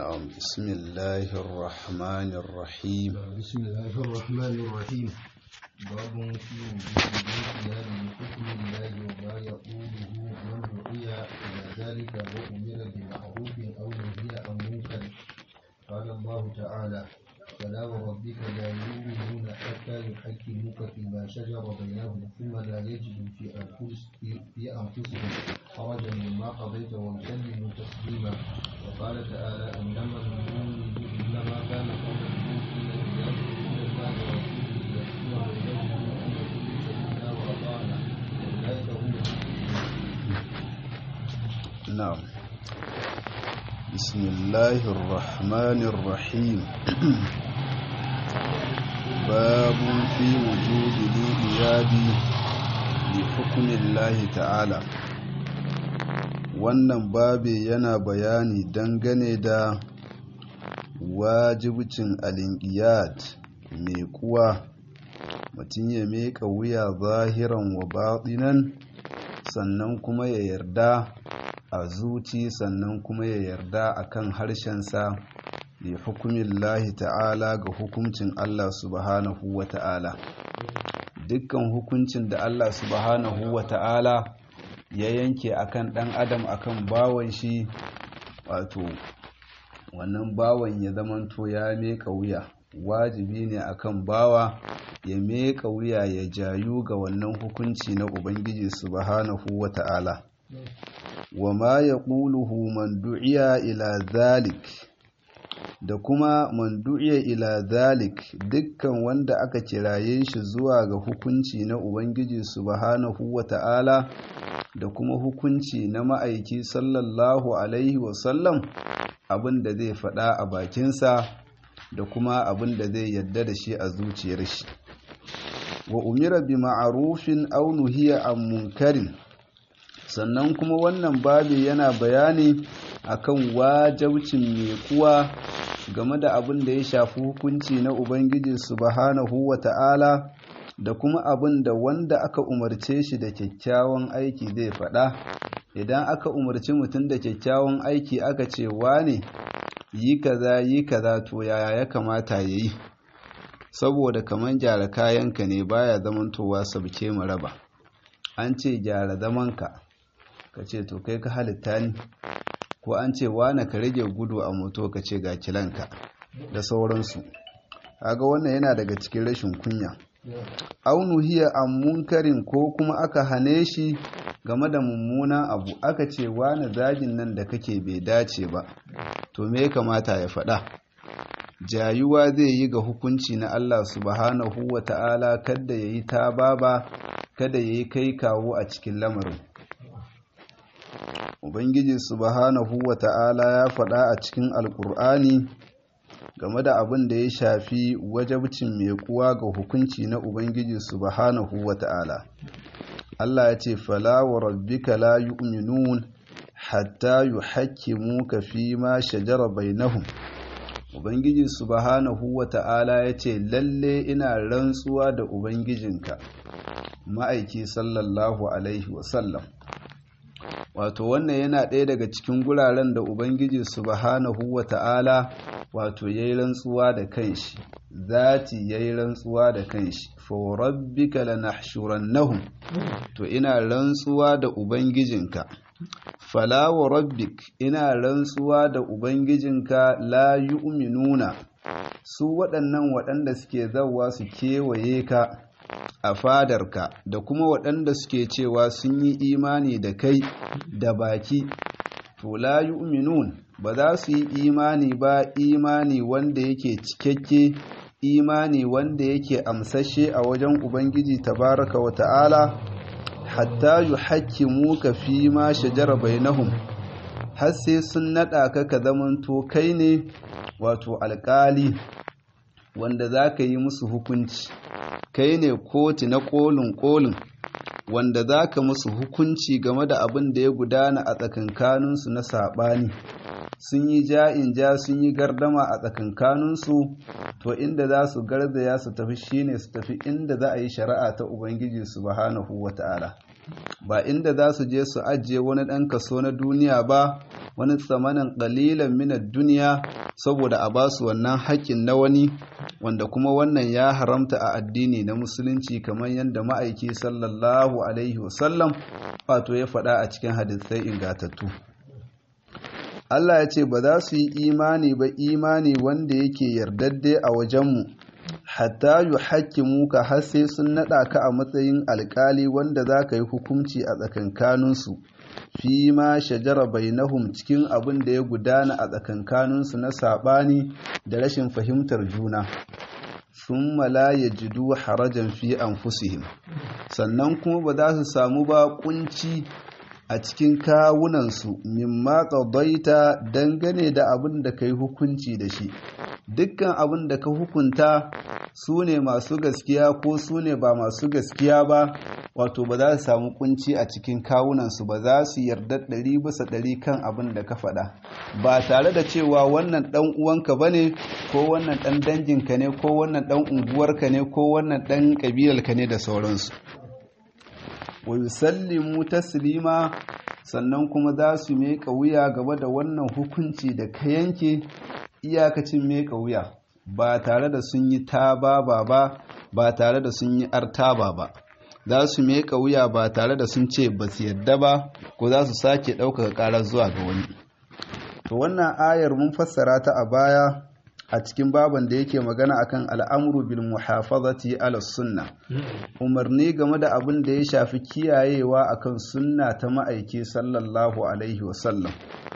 نعم بسم الله الرحمن الرحيم بسم الله الرحمن الرحيم باب في وجود الانقياد لحكم الله وما يقوله من دعي الى ذلك وامر بمعروف او نهي عن منكر قال الله تعالى فلا وربك لا يؤمنون حتى يحكموك فيما شجر بينهم ثم لا يجدوا في أنفسهم في أنفسهم حرجا مما قضيت ويسلموا تسليما وقال تعالى إنما المؤمنون إنما كان قول المؤمنين إذا دعوا إلى الله ورسوله يحكم بينهم أن يقولوا سمعنا وأطعنا أولئك هم المفلحون نعم بسم الله الرحمن الرحيم باب في وجوب الإياب لحكم الله تعالى wannan babe yana bayani dangane da wajibcin al'inqiyat mai kuwa mutum ya meka wuya zahiran wa batinan sannan kuma ya yarda a zuci sannan kuma ya yarda a kan harshensa li hukumin lahi ta'ala ga hukuncin Allah subhanahu wa ta'ala dukkan hukuncin da Allah subhanahu wa ta'ala ya yanke akan ɗan adam akan bawan shi wato wannan bawan ya zamanto ya meka wuya wajibi ne akan bawa ya meka wuya ya jayu ga wannan hukunci na ubangiji subhanahu wa ta'ala wa ma ya ƙuluhu man du'iya ila zalik da kuma man du'iya ila zalik dukkan wanda aka kiraye shi zuwa ga hukunci na Ubangiji subhanahu wa ta'ala da kuma hukunci na ma'aiki sallallahu alaihi wasallam abin da zai faɗa a bakinsa da kuma abin da zai yadda da shi a zuciyar shi wa umira bi ma'arufin aw nuhiya an munkarin sannan kuma wannan babi yana bayani akan wajabcin mai kuwa game da abin da ya shafi hukunci na Ubangiji subhanahu wa ta'ala da kuma abin da wanda aka umarce shi da kyakkyawan aiki zai faɗa idan aka umarci mutum da kyakkyawan aiki aka ce wane yi kaza yi kaza to yaya ya kamata ya yi saboda kamar gyara kayanka ne baya zamantowa sabke mu raba an ce gyara zamanka ka ce to kai ka halitta ni ko an ce wane ka rage gudu a moto ka ce ga kilanka da sauransu kaga wannan yana daga cikin rashin kunya aunu hiya an munkarin ko kuma aka hane shi game da mummunan abu aka ce wane zagin nan da kake bai dace ba to me ya kamata ya faɗa jayuwa zai yi ga hukunci na Allah subhanahu wa ta'ala kada ya yi ta baba kada ya yi kai kawo a cikin lamarin Ubangiji subhanahu wa ta'ala ya faɗa a cikin Alƙur'ani game da abin da ya shafi wajabcin mai kuwa ga hukunci na Ubangiji subhanahu wa ta'ala. Allah ya ce, Fala wa rabbika la yu'minun hatta yu hakimu ka fi ma shajara bainahum. Ubangiji subhanahu wa ta'ala ya ce, Lalle ina rantsuwa da Ubangijinka, ma'aiki sallallahu Alaihi wasallam. wato wannan yana ɗaya daga cikin guraren da ubangiji subhanahu wa ta'ala wato ya yi rantsuwa da kanshi zati ya yi rantsuwa da kanshi faurabbika lanahshurannahum to ina rantsuwa da ubangijinka fala wa rabbik ina rantsuwa da ubangijinka la yu'minuna su waɗannan waɗanda suke zawa su kewaye ka a fadarka da kuma waɗanda suke cewa sun yi imani da kai da baki to la yu'minun ba za su yi imani ba imani wanda yake cikakke imani wanda yake amsashe a wajen ubangiji tabaraka wa ta'ala hatta yuhakkimu ka fi ma shajara bainahum har sai sun naɗa ka ka zamanto kai ne wato alƙali wanda za ka yi musu hukunci kai ne koti na kolin kolin wanda za ka musu hukunci game da abin da ya gudana a tsakankaninsu na saɓani sun yi ja'in ja sun yi gardama a tsakankaninsu to inda za su garzaya su tafi shine su tafi inda za a yi shari'a ta ubangiji subhanahu wata'ala ba inda za su je su ajiye wani ɗan kaso na duniya ba wani tsamanin ƙalilan minar duniya saboda a ba su wannan haƙƙin na wani wanda kuma wannan ya haramta a addini na musulunci kamar yadda ma'aiki sallallahu alaihi wasallam wato ya faɗa a cikin hadisai ingatattu Allah ya ce ba za su yi imani ba imani wanda yake yardadde a wajenmu hatta yu hakimu ka har sai sun naɗa ka a matsayin alƙali wanda za ka yi hukunci a tsakankaninsu fi ma shajara bainahum cikin abin da ya gudana a tsakankaninsu na saɓani da rashin fahimtar juna sun mala ya jidu harajan fi anfusihim sannan kuma ba za su samu ba kunci a cikin kawunansu mimma qadaita dangane da abin da kai hukunci da shi dukkan abin da ka hukunta su ne masu gaskiya ko su ne ba masu gaskiya ba wato ba za su samu kunci a cikin kawunansu ba za su yarda ɗari bisa ɗari kan abin da ka faɗa ba tare da cewa wannan ɗan uwanka ba ne ko wannan ɗan danginka ne ko wannan ɗan unguwarka ne ko wannan ɗan ƙabilarka ne da sauransu wa yusallimu taslima sannan kuma za su meka wuya gaba da wannan hukunci da ka yanke iyakacin meka wuya ba tare da sun yi taba ba ba ba tare da sun yi artaba ba za su meka wuya ba tare da sun ce ba su yadda ba ko za su sake ɗaukaka ƙarar zuwa ga wani to wannan ayar mun fassara ta a baya a cikin baban da yake magana akan al'amuru bil muhafazati ala sunna umarni game da abin da ya shafi kiyayewa akan sunna ta ma'aiki sallallahu alaihi wasallam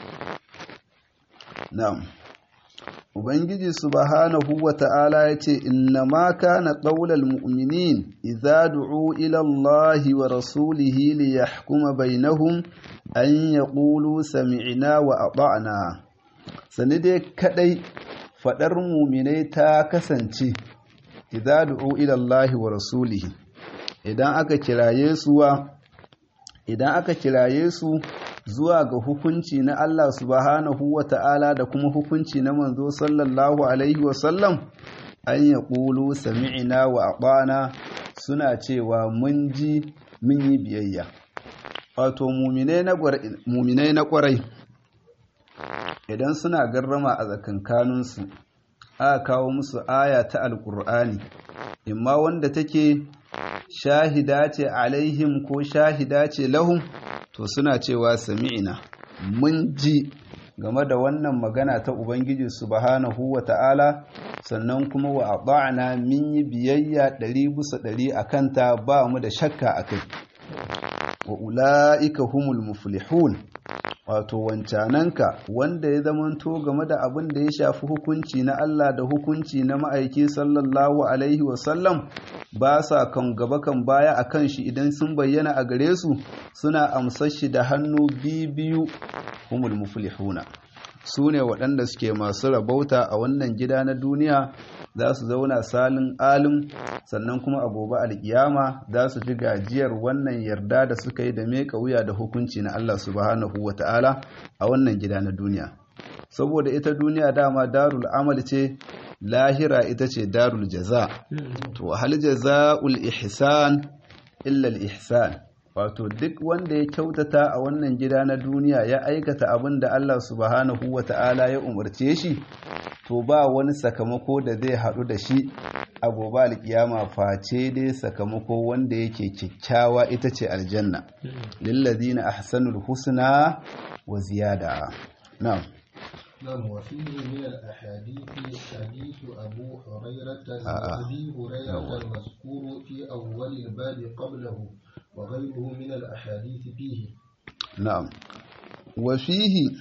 na'am ubangiji subhanahu wa ta'ala ya ce inna ma kana qaulal mu'minin idza du'u ila allahi wa rasulihi li yahkuma bainahum an yaqulu sami'na wa ata'na sani dai kadai faɗar muminai ta kasance idza du'u ila Allah wa rasulihi idan aka kiraye su idan aka kiraye su zuwa ga hukunci na Allah subhanahu wa ta'ala da kuma hukunci na manzo sallallahu alaihi wa sallam an ya ƙulu sami'ina wa aɓana suna cewa mun ji mun yi biyayya wato muminai na ƙwarai idan suna garrama a tsakankaninsu aka kawo musu aya ta alkur'ani imma wanda take shahida ce alaihim ko shahida ce lahum to suna cewa sami'ina mun ji game da wannan magana ta ubangiji subhanahu wa ta'ala sannan kuma wa ata'na min yi biyayya ɗari bisa ɗari a kanta ba mu da shakka a kai wa ula'ika humul muflihun wato wancananka wanda ya zamanto game da abin da ya shafi hukunci na Allah da hukunci na ma'aiki sallallahu alaihi wasallam ba sa kan gaba kan baya a kan shi idan sun bayyana a gare su suna amsar shi da hannu biyu humul muflihuna su ne waɗanda suke masu rabauta a wannan gida na duniya za su zauna salin alim sannan kuma a gobe alkiyama za su fi gajiyar wannan yarda da suka yi da meka wuya da hukunci na Allah subhanahu wa ta'ala a wannan gida na duniya saboda ita duniya dama darul amal ce lahira ita ce darul jaza to hal jaza'ul ihsan illa al ihsan wato duk wanda ya kyautata a wannan gida na duniya ya aikata abin da Allah subhanahu wa ta'ala ya umarce shi to ba wani sakamako da zai haɗu da shi a gobe alkiyama face dai sakamako wanda yake kyakkyawa ita ce aljanna lillazina ahsanul husna wa ziyada na'am نعم وفيه من الأحاديث حديث أبو هريرة آه. أبي هريرة المذكور في أول الباب قبله وغيره من الأحاديث فيه na'am wa fihi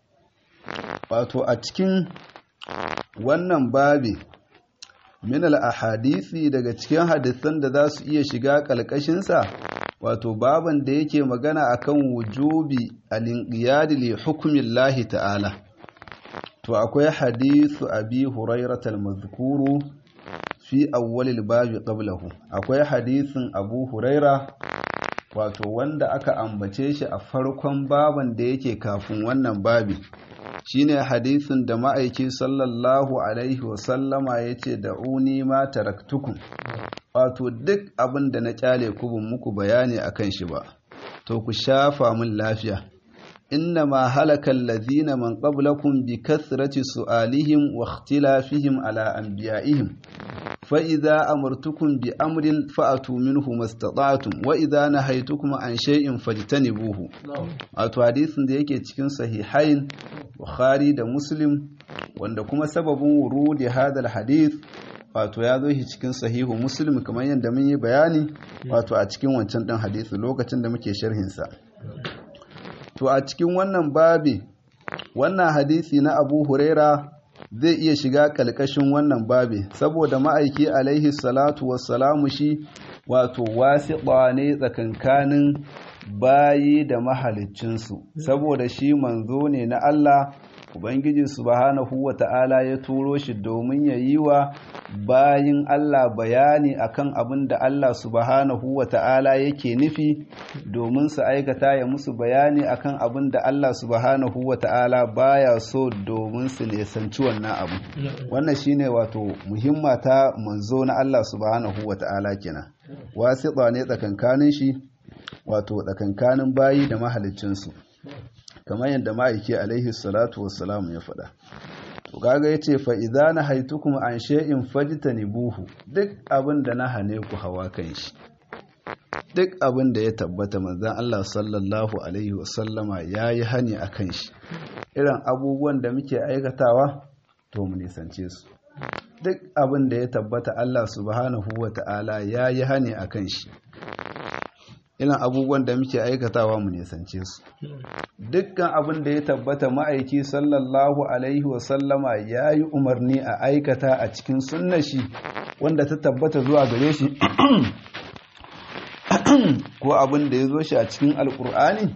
wato a cikin wannan babi min al-ahadisi daga cikin hadisan da za su iya shiga kalkashinsa wato baban da yake magana akan wujubi al-inqiyad li hukmillahi ta'ala to akwai hadisu abi hurairah al-mazkuru fi awwalil babi qablahu akwai hadisin abu huraira wato wanda aka ambace shi a farkon baban da yake kafin wannan babi shine hadisin da ma'aiki sallallahu alaihi wasallama ya ce da uni ma taraktukum wato duk abin da na kyale ku bin muku bayani akan shi ba to ku shafa min lafiya إنما هلك الذين من قبلكم بكثرة سؤالهم واختلافهم على أنبيائهم فإذا أمرتكم بأمر فأتوا منه ما استطعتم وإذا نهيتكم عن شيء فاجتنبوه wato hadisin da yake cikin sahihain Bukhari da Muslim wanda kuma sababin wurudi hadal hadith wato ya zo shi cikin sahihu Muslim kamar yadda mun yi bayani wato a cikin wancan ɗin hadisi lokacin da muke sharhinsa to a cikin wannan babi wannan hadisi na Abu Huraira zai iya shiga kalkashin wannan babi saboda ma'aiki alaihi salatu wassalamu shi wato wasiƙa ne tsakankanin bayi da mahaliccinsu saboda shi manzo ne na Allah Ubangiji subhanahu wa ta'ala ya turo shi domin ya yi wa bayin Allah bayani akan abin da Allah subhanahu wa ta'ala yake nufi domin su aikata ya musu bayani akan abin da Allah subhanahu wa ta'ala baya so domin su nesanci wannan abu. Wannan shine wato muhimma ta manzo na Allah subhanahu wa ta'ala kenan. Wasiƙa ne tsakankanin shi wato tsakankanin bayi da mahaliccinsu. kamar yadda ma'aiki alaihi salatu wassalam ya faɗa to kaga yace fa idza nahaytukum an shay'in fajtanibuhu duk abin da na hane ku hawa kan shi duk abin da ya tabbata manzon Allah sallallahu alaihi wasallama yayi hani akan shi irin abubuwan da muke aikatawa to mu nisance su duk abin da ya tabbata Allah subhanahu wata'ala yayi hani akan shi irin abubuwan da muke aikatawa mu nisance su dukkan abin da ya tabbata ma'aiki sallallahu alaihi wasallama ya yi umarni a aikata a cikin sunna shi wanda ta tabbata zuwa gare shi ko abin da ya zo shi a cikin alkur'ani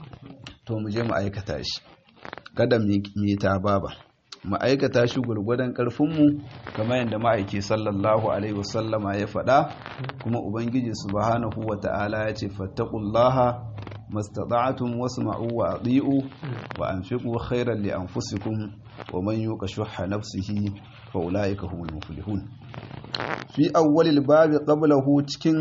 to mu je mu aikata shi kada mu yi ta baba mu aikata shi gwargwadon ƙarfinmu kamar yadda ma'aiki sallallahu alaihi wasallama ya faɗa kuma ubangiji subhanahu wa ta'ala ya ce fattaqullaha mastata'tum wasma'u wa ati'u wa anfiqu khairan li anfusikum wa man yuqa shuhha nafsihi fa ulaika humul muflihun fi awwalil babi qablahu cikin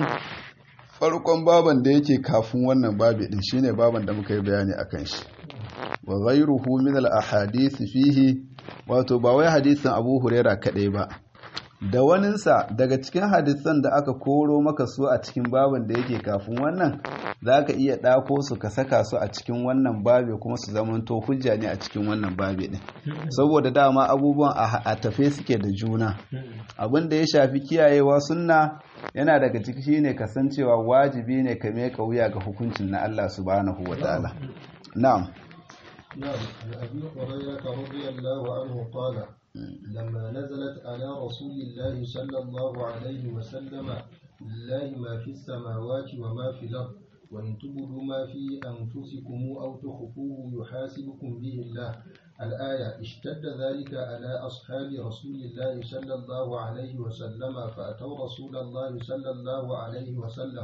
farkon baban da yake kafin wannan babi din shine baban da muka yi bayani akan shi wa ghayruhu min al ahadith fihi wato ba wai hadisin Abu Huraira kadai ba da waninsa daga cikin hadisan da aka koro maka su a cikin baban da yake kafin wannan za ka iya ɗako su ka saka su a cikin wannan babe kuma su zamanto hujja ne a cikin wannan babe ɗin saboda dama abubuwan a tafe suke da juna abin da ya shafi kiyayewa sunna yana daga ciki shine kasancewa wajibi ne ka meka wuya ga hukuncin na Allah subhanahu wa ta'ala na'am نعم عن أبي هريرة رضي الله عنه قال لما نزلت على رسول الله صلى الله عليه وسلم لله ما في السماوات وما في الأرض وإن تبدوا ما في أنفسكم أو تخفوه يحاسبكم به الله الآية اشتد ذلك على أصحاب رسول الله صلى الله عليه وسلم فأتوا رسول الله صلى الله عليه وسلم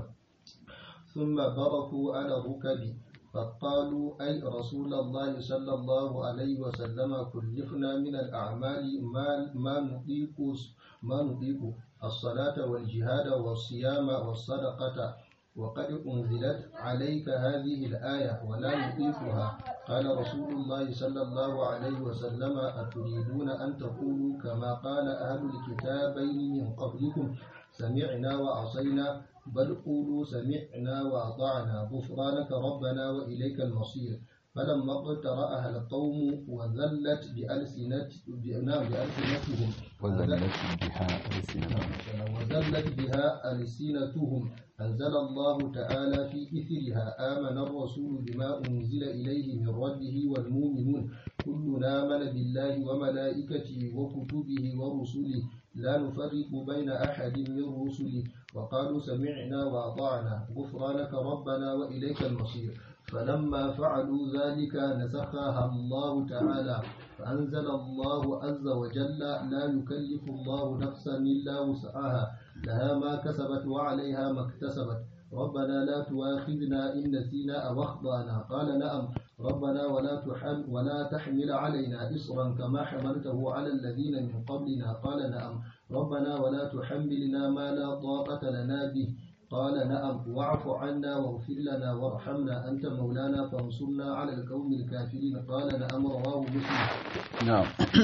ثم بركوا على الركب فقالوا أي رسول الله صلى الله عليه وسلم كلفنا من الأعمال ما ما نطيق ما نطيق الصلاة والجهاد والصيام والصدقة وقد أنزلت عليك هذه الآية ولا نطيقها قال رسول الله صلى الله عليه وسلم أتريدون أن تقولوا كما قال أهل الكتابين من قبلكم سمعنا وعصينا بل قولوا سمعنا وأطعنا غفرانك ربنا وإليك المصير فلما اقترأها القوم وذلت بألسنت بألسنتهم وذلت بها ألسنتهم وذلت بها ألسنتهم أنزل الله تعالى في إثرها آمن الرسول بما أنزل إليه من ربه والمؤمنون كلنا آمن بالله وملائكته وكتبه ورسله لا نفرق بين أحد من رسله وقالوا سمعنا وأطعنا غفرانك ربنا وإليك المصير فلما فعلوا ذلك نسخها الله تعالى فأنزل الله عز وجل لا يكلف الله نفسا إلا وسعها لها ما كسبت وعليها ما اكتسبت ربنا لا تؤاخذنا إن نسينا أو أخطأنا قال نعم ربنا ولا تحمل ولا تحمل علينا إصرا كما حملته على الذين من قبلنا قال نعم ربنا ولا تحملنا ما لا طاقة لنا به قال نعم واعف عنا واغفر لنا وارحمنا أنت مولانا فانصرنا على القوم الكافرين قال نعم رواه مسلم نعم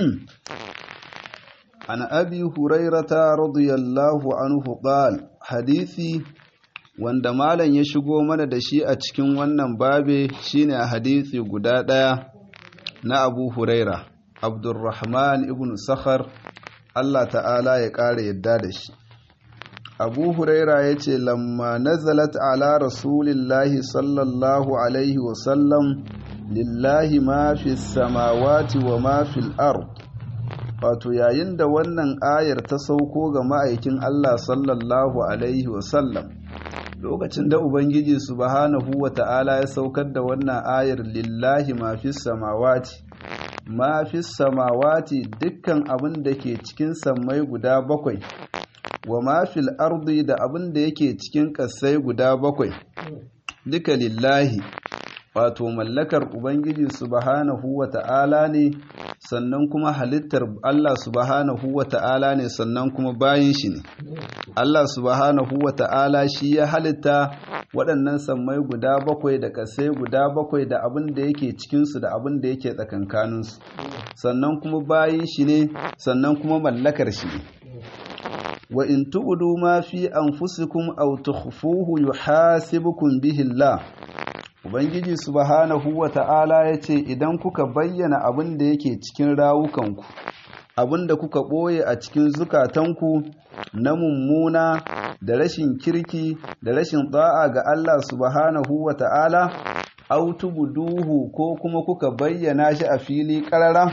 عن أبي هريرة رضي الله عنه قال حديثي wanda malam ya shigo mana da shi a cikin wannan babe shine a hadisi guda ɗaya na Abu Huraira Abdurrahman ibn Sakhar Allah ta'ala ya ƙara yadda da shi Abu Huraira ya ce lamma nazalat ala rasulillahi sallallahu alaihi wasallam lillahi ma fi samawati wa ma fil ard wato yayin da wannan ayar ta sauko ga ma'aikin Allah sallallahu alaihi wasallam lokacin da ubangiji subhanahu wa ta'ala ya saukar da wannan ayar lillahi ma fi samawati ma fi samawati dukkan abin da ke cikin sammai guda bakwai wa ma fil ardi da abin da yake cikin ƙasai guda bakwai duka lillahi wato mallakar ubangiji subhanahu wa ta'ala ne sannan kuma halittar Allah subhanahu wa ta'ala ne sannan kuma bayin shi ne Allah subhanahu wa ta'ala shi ya halitta waɗannan sammai guda bakwai da ƙasai guda bakwai da abin da yake cikinsu da abin da yake tsakankaninsu sannan kuma bayin shi ne sannan kuma mallakar shi ne wa in tu'du ma fi anfusikum aw tukhfuhu yuhasibukum bihi Allah Ubangiji subhanahu wa ta'ala ya ce, Idan kuka bayyana abin da yake cikin rawukanku, abin da kuka ɓoye a cikin zukatanku na mummuna da rashin kirki da rashin ɗa'a ga Allah subhanahu wa ta'ala, autubuduhu ko kuma kuka bayyana shi a fili ƙarara?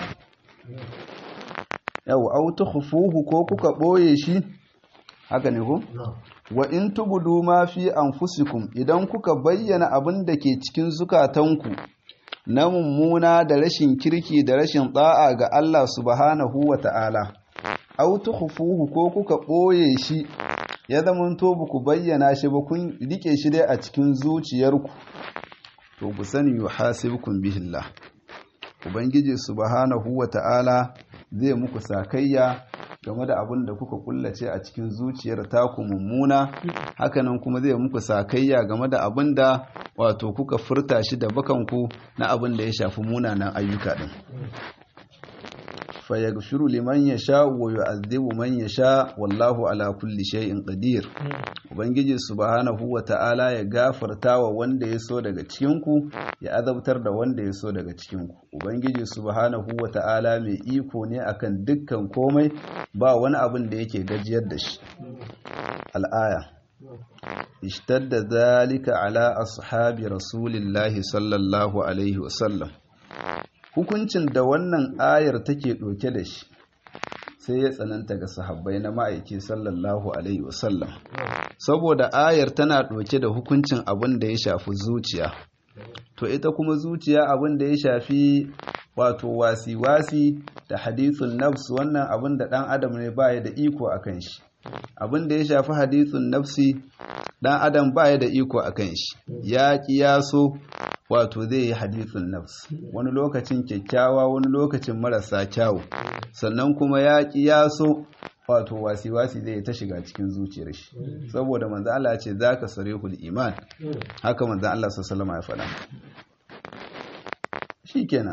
Yau, autuhufuhu ko kuka ɓoye shi? Haka ne ku? wa in tubudu ma fi anfusikum idan kuka bayyana abin da ke cikin zukatanku na mummuna da rashin kirki da rashin da'a ga Allah subhanahu wa ta'ala aw tukhfuhu ko kuka ɓoye shi ya zamanto ba ku bayyana shi ba kun rike shi dai a cikin zuciyarku to ku sani yuhasibukum bihillah ubangiji subhanahu wa ta'ala zai muku sakayya game da abin da kuka kullace a cikin zuciyar taku mummuna hakanan kuma zai muku sakayya game da abin da wato kuka furta shi da bakanku na abin da ya shafi munanan ayyuka din fayaghfiru liman yasha wa yu'adhibu man yasha wallahu ala kulli shay'in qadir ubangiji subhanahu wa ta'ala ya gafarta wa wanda ya so daga cikin ku ya azabtar da wanda ya so daga cikin ku ubangiji subhanahu wa ta'ala mai iko ne akan dukkan komai ba wani abin da yake gajiyar da shi al'aya ishtadda zalika ala ashabi rasulillahi sallallahu alaihi wasallam hukuncin da wannan ayar take ɗauke da shi sai ya tsananta ga sahabbai na ma'aiki sallallahu alaihi wasallam saboda ayar tana ɗauke da hukuncin abin da ya shafi zuciya to ita kuma zuciya abin da ya shafi wato wasi-wasi da hadithun nafs wannan abin da ɗan adam ne baya da iko a kan shi abin da ya shafi hadithun nafsi ɗan adam baya da iko a kan shi ya ƙiyaso wato zai yi hadithun nafs wani lokacin kyakkyawa wani lokacin marasa kyawu sannan kuma ya ƙiyaso wato wasi-wasi zai ta shiga cikin zuciyar shi saboda manzo Allah ce zaka sarihul iman haka manzo Allah sallallahu alaihi wasallam ya faɗa shikenan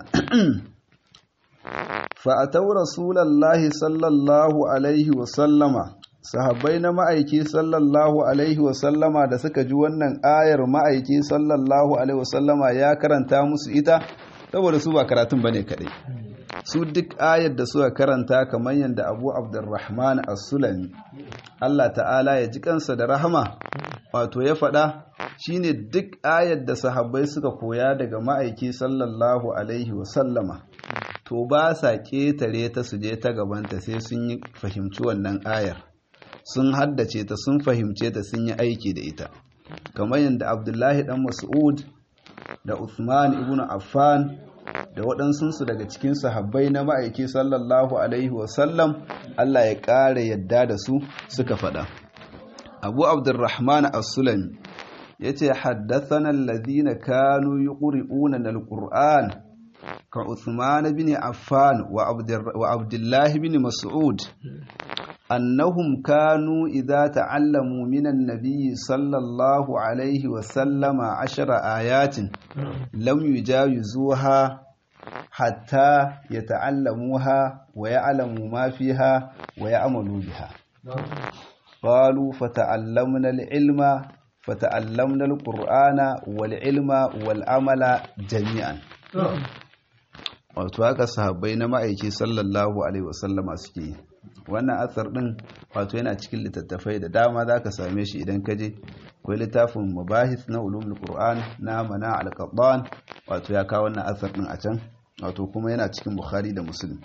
fa ataw rasulullahi sallallahu alaihi wasallama sahabbai na ma'aiki sallallahu alaihi wasallama da suka ji wannan ayar ma'aiki sallallahu alaihi wasallama ya karanta musu ita saboda su ba karatun bane kadai su duk ayar da suka karanta kamar yadda abu abdurrahman as-sulami Allah ta'ala ya ji kansa da rahama wato ya faɗa shine duk ayar da sahabbai suka koya daga ma'aiki sallallahu alaihi wasallama to ba sa ƙetare ta su je ta gabanta sai sun yi fahimci wannan ayar sun haddace ta sun fahimce ta sun yi aiki da ita kamar yadda abdullahi dan mas'ud da Uthman ibn Affan da waɗansunsu daga cikin sahabbai na ma'aiki sallallahu alaihi wasallam Allah ya ƙara yadda da su suka faɗa abu abdurrahman as-sulami ya ce haddathana alladhina kanu yuqri'una al-qur'an ka Uthman bin Affan wa Abdullah bin Mas'ud annahum kanu idza ta'allamu minan nabiyyi sallallahu alaihi wa sallama ashara ayatin lam yujawizuha hatta yata'allamuha wa ya'lamu ma fiha wa ya'malu biha qalu fata'allamna al-ilma fata'allamna al-qur'ana wal ilma wal amala jami'an wato haka sahabbai na ma'aiki sallallahu alaihi wasallama suke yi wannan asar din wato yana cikin littattafai da dama za ka same shi idan ka je akwai littafin mabahis na ulumul qur'an na mana al-qaddan wato ya kawo wannan asar din a can wato kuma yana cikin bukhari da muslim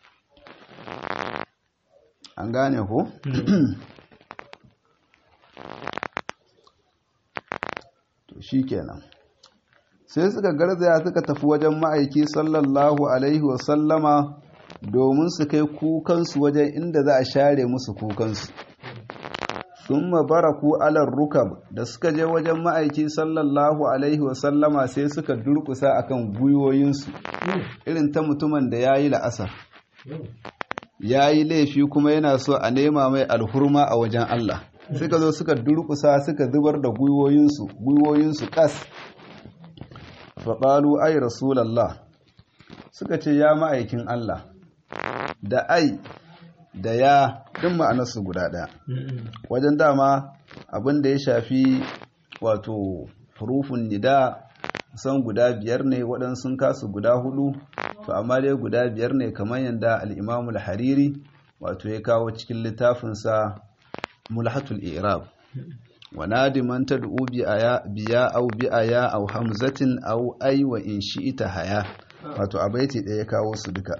an gane ko to shikenan sai suka garzaya suka tafi wajen ma'aiki sallallahu alaihi wasallama domin su kai kukansu wajen inda za a share musu kukansu sun mabaraku alar rukab da suka je wajen ma'aiki sallallahu alaihi wasallama sai suka durkusa akan gwiwoyinsu irin ta mutumin da ya yi la'asar ya yi laifi kuma yana so a nema mai alhurma a wajen Allah suka zo suka durkusa suka zubar da gwiwoyinsu gwiwoyinsu kas faɓalu ai rasulallah suka ce ya ma'aikin Allah da ai da ya ɗin ma'anarsu guda ɗaya wajen dama abin da ya shafi wato hurufun nida san guda biyar ne waɗansu kasu guda hudu to amma dai guda biyar ne kamar yadda al'imamul hariri wato ya kawo cikin littafinsa mulhatul irab ونادي من تدعو بيا أو بأيا أو همزة أو أي وإن شئت هيا wato a baiti ɗaya ya kawo su duka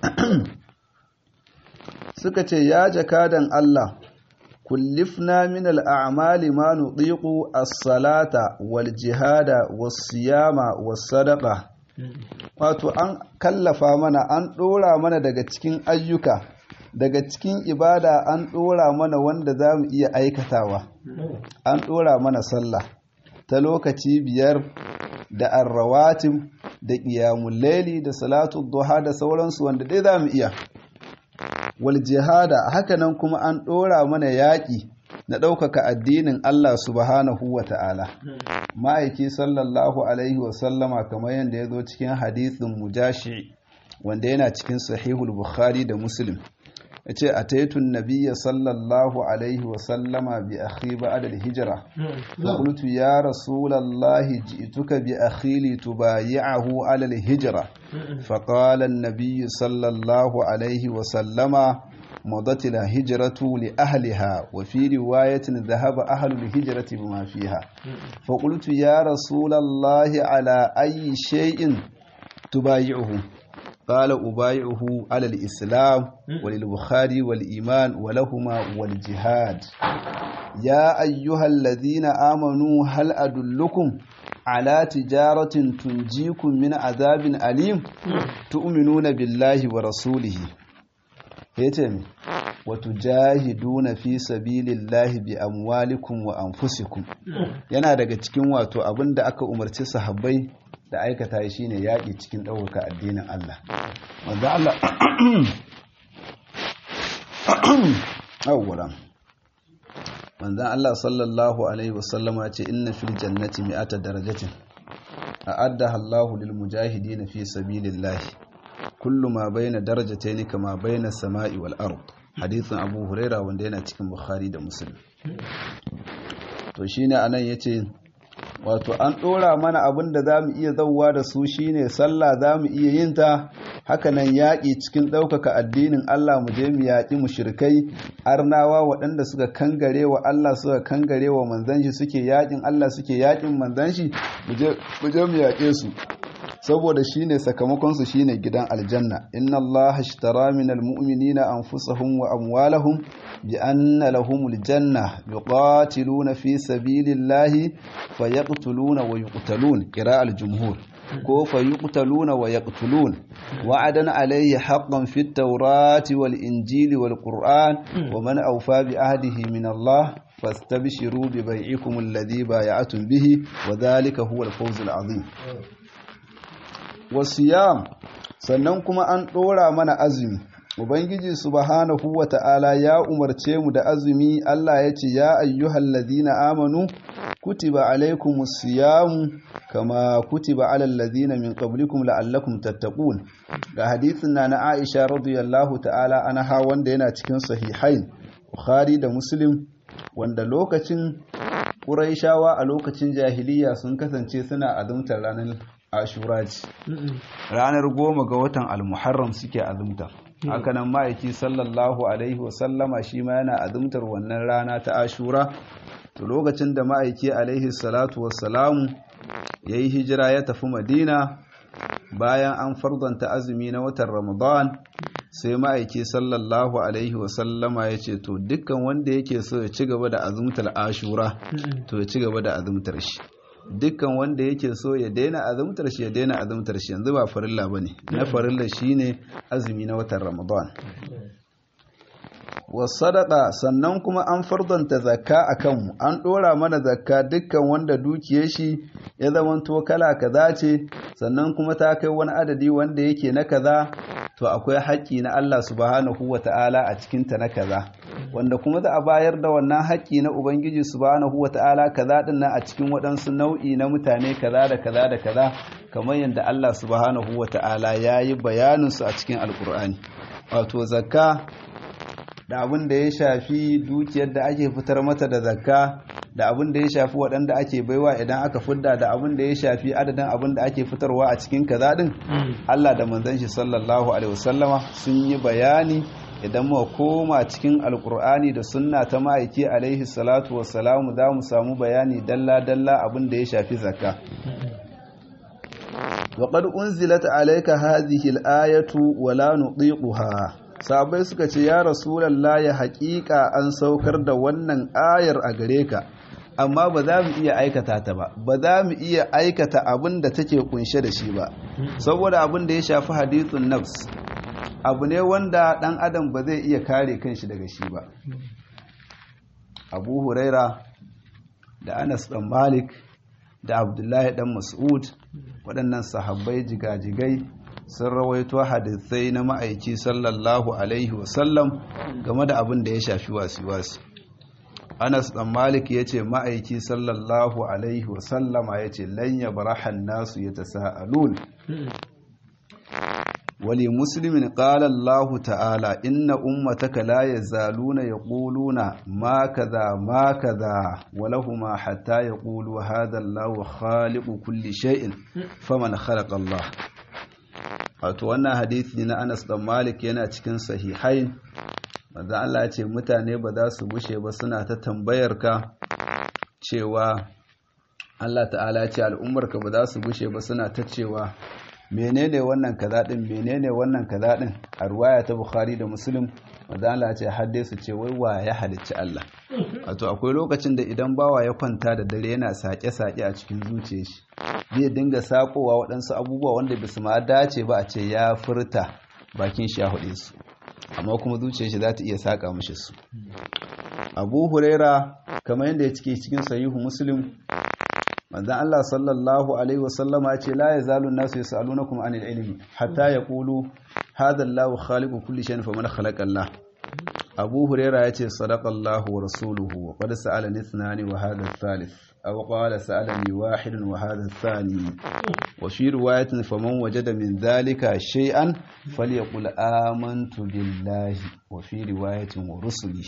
suka ce ya jakadan Allah kullifna min al'amali ma nuɗiƙu as-salata wal jihada was siyama was sadaqa wato an kallafa mana an ɗora mana daga cikin ayyuka daga cikin ibada an ɗora mana wanda za mu iya aikatawa an ɗora mana sallah ta lokaci biyar da arrawatim da ƙiyamun laili da salatu duha da sauransu wanda dai za mu iya wal jihada hakanan kuma an ɗora mana yaƙi na ɗaukaka addinin Allah subhanahu wa ta'ala ma'aiki sallallahu alaihi wasallama kamar yadda ya zo cikin hadithin mujashi wanda yana cikin sahihul bukhari da muslim ya ce a taitun nabiya sallallahu alaihi wasallama bi akhi ba'da al-hijra qultu ya rasulallahi ji'tuka bi akhi li tubayi'ahu ala al-hijra faqala an-nabiy sallallahu alaihi wasallama مضت الهجرة لأهلها وفي رواية ذهب أهل الهجرة بما فيها فقلت يا رسول الله على أي شيء تبايعه قال أبايعه على الإسلام وللبخاري والإيمان ولهما والجهاد يا أيها الذين آمنوا هل أدلكم على تجارة تنجيكم من عذاب أليم تؤمنون بالله ورسوله هيتم وتجاهدون في سبيل الله بأموالكم وأنفسكم yana daga cikin wato abin da aka umarci sahabbai da aikata shi ne yaƙi cikin ɗaukaka addinin Allah. Wanda Allah awwalan manzan Allah sallallahu alaihi wasallama ce inna fil jannati mi'ata darajatin a'addaha Allahu lil mujahidin fi sabilillahi kullu ma bayna darajatayn kama bayna samai wal ard hadithin Abu Huraira wanda yana cikin Bukhari da Muslim to shine anan yace wato an ɗora mana abin da za mu iya zauwa da su shine sallah za mu iya yin ta hakanan yaƙi cikin ɗaukaka addinin Allah mu je mu yaƙi mushrikai arnawa waɗanda suka kangare wa Allah suka kangare wa manzan shi suke yaƙin Allah suke yaƙin manzan shi mu je mu yaƙe su saboda shine sakamakon su shine gidan aljanna inna Allah ashtara minal mu'minina anfusahum wa amwalahum bi anna lahumul janna yuqatiluna fi sabilillahi fayaqtuluna wa yuqtalun qira'al jumhur ko fayuqtaluna wa yaqtulun wa'adan alayhi haqqan fit tawrati wal injili wal qur'an wa man awfa bi ahdihi min Allah fastabshiru bi bai'ikum alladhi bay'atum bihi wa dhalika huwa al-fawz al-'azim wasiyam sannan kuma an ɗora mana azumi ubangiji subhanahu wa ta'ala ya umarce mu da azumi Allah ya ce ya ayyuhal ladina amanu kutiba alaikumus siyamu kama kutiba alal ladina min qablikum la'allakum tattaqun ga hadisin na na Aisha radiyallahu ta'ala anha wanda yana cikin sahihain Bukhari da Muslim wanda lokacin Quraishawa a lokacin jahiliya sun kasance suna azumtar ranar Ashura ce ranar goma ga watan Al-Muharram suke azumta hakanan ma'aiki sallallahu alaihi wasallama shi ma yana azumtar wannan rana ta Ashura to lokacin da ma'aiki alaihi salatu wassalamu ya yi hijira ya tafi madina bayan an fardanta azumi na watan ramadan sai ma'aiki sallallahu alaihi wasallama ya ce to dukkan wanda yake so ya ci gaba da azumtar ashura to ya ci gaba da azumtar shi dukkan wanda yake so ya daina azumtar shi ya daina azumtar shi yanzu ba farilla bane na farilla shine azumi na watan ramadan wasadaka sannan kuma an fardanta zakka a kanmu an ɗora mana zakka dukkan wanda dukiyar shi ya zamanto kala kaza ce sannan kuma ta kai wani adadi wanda yake na kaza to akwai haƙƙi na Allah subhanahu wa ta'ala a cikinta na kaza wanda kuma za a bayar da wannan haƙƙi na Ubangiji subhanahu wa ta'ala kaza din nan a cikin waɗansu nau'i na mutane kaza da kaza da kaza kamar yadda Allah subhanahu wa ta'ala ya yi bayaninsu a cikin alƙur'ani wato zakka da abin da ya shafi dukiyar da ake fitar mata da zakka da abin da ya shafi waɗanda ake baiwa idan aka fidda da abin da ya shafi adadin abin da ake fitarwa a cikin kaza din Allah da manzon shi sallallahu alaihi wasallama sun yi bayani idan mu koma cikin alkur'ani da sunna ta ma'aiki alaihi salatu wassalamu za mu samu bayani dalla dalla abin da ya shafi zakka وقد أنزلت عليك هذه الآية ولا نطيقها sabai suka ce ya rasulallah ya haƙiƙa an saukar da wannan ayar a gare ka amma ba za mu iya aikata ta ba ba za mu iya aikata abin da take kunshe da shi ba saboda abin da ya shafi hadithun nafs abu ne wanda ɗan adam ba zai iya kare kanshi daga shi ba abu huraira da anas ɗan malik da abdullahi ɗan mas'ud waɗannan sahabbai jigajigai sun rawaito hadisai na ma'aiki sallallahu alaihi wasallam game da abin da ya shafi wasi-wasi anas dan malik ya ce ma'aiki sallallahu alaihi wasallama ya ce lanya barahan nasu ya ta sa'alun wali muslimin ƙala Allah ta'ala inna ummataka la yazaluna yaquluna ma kaza ma kaza walahuma hatta yaqulu hadha Allah khaliqu kulli shay'in faman khalaqa Allah wato wannan hadisi na Anas dan Malik yana cikin sahihain manzo Allah ya ce mutane ba za su bushe ba suna ta tambayar ka cewa Allah ta'ala ya ce al'ummarka ba za su bushe ba suna ta cewa menene wannan kaza din menene wannan kaza din a ruwaya ta Bukhari da Muslim manzo Allah ya ce hadde su ce wai wa ya halicci Allah wato akwai lokacin da idan bawa ya kwanta da dare yana sake-sake a cikin zuciyar shi zai dinga sakowa waɗansu abubuwa wanda bisu ma dace ba a ce ya furta bakin shi ya hude su amma kuma zuciyar shi za ta iya saka mishi su abu huraira kamar yadda ya cike cikin sahihu muslim manzon Allah sallallahu alaihi wasallama ya ce la yazalu nasu yasalunakum anil ilmi hatta yaqulu hadha Allahu khaliqu kulli shay'in faman khalaqa Allah abu huraira ya ce sadaqallahu wa rasuluhu wa qad sa'alani ithnani wa hadha thalith أو قال سألني واحد وهذا الثاني وفي رواية فمن وجد من ذلك شيئا فليقل آمنت بالله وفي رواية ورسله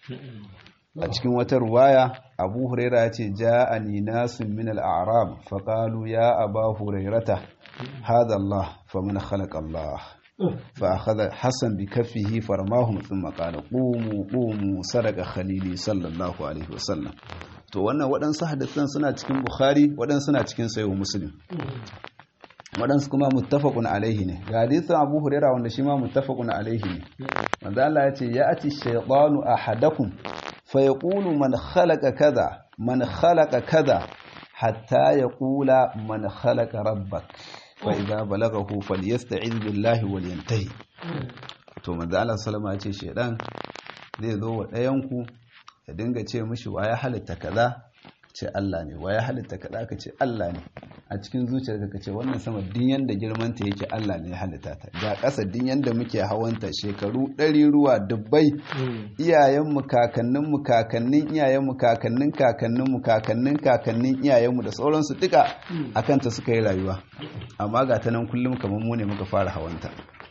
a cikin wata ruwaya abu huraira ya ce ja'ani nasun min al'arab faƙalu ya aba hurairata hada Allah famin khalaqa Allah fa akhadha hasan bi kaffihi farmahum thumma qala qumu qumu sadaqa khalili sallallahu alaihi wasallam to wannan waɗansu hadisan suna cikin bukhari waɗansu suna cikin sayo muslim waɗansu kuma muttafaqun alaihi ne ga hadisin abu huraira wanda shi ma muttafaqun alaihi ne manzo Allah ya ce ya ati shaytanu ahadakum fa yaqulu man khalaqa kaza man khalaqa kaza hatta yaqula man khalaqa rabbak fa idza balaghahu falyasta'iz billahi wal yantahi to manzo Allah sallama ya ce shaydan zai zo wa ɗayanku ya dinga ce mishi wa ya halitta kaza ce Allah ne wa ya halitta kaza ka ce Allah ne a cikin zuciyar ka ce wannan sama din yanda girman ta yake Allah ne ya halitta ta ga ƙasa din yanda muke hawanta shekaru ɗari ruwa dubbai iyayen mu kakannin mu kakannin iyayen mu kakannin kakannin mu kakannin kakannin iyayen mu da sauransu duka akan ta suka yi rayuwa amma ga ta nan kullum kamar mu ne muka fara hawanta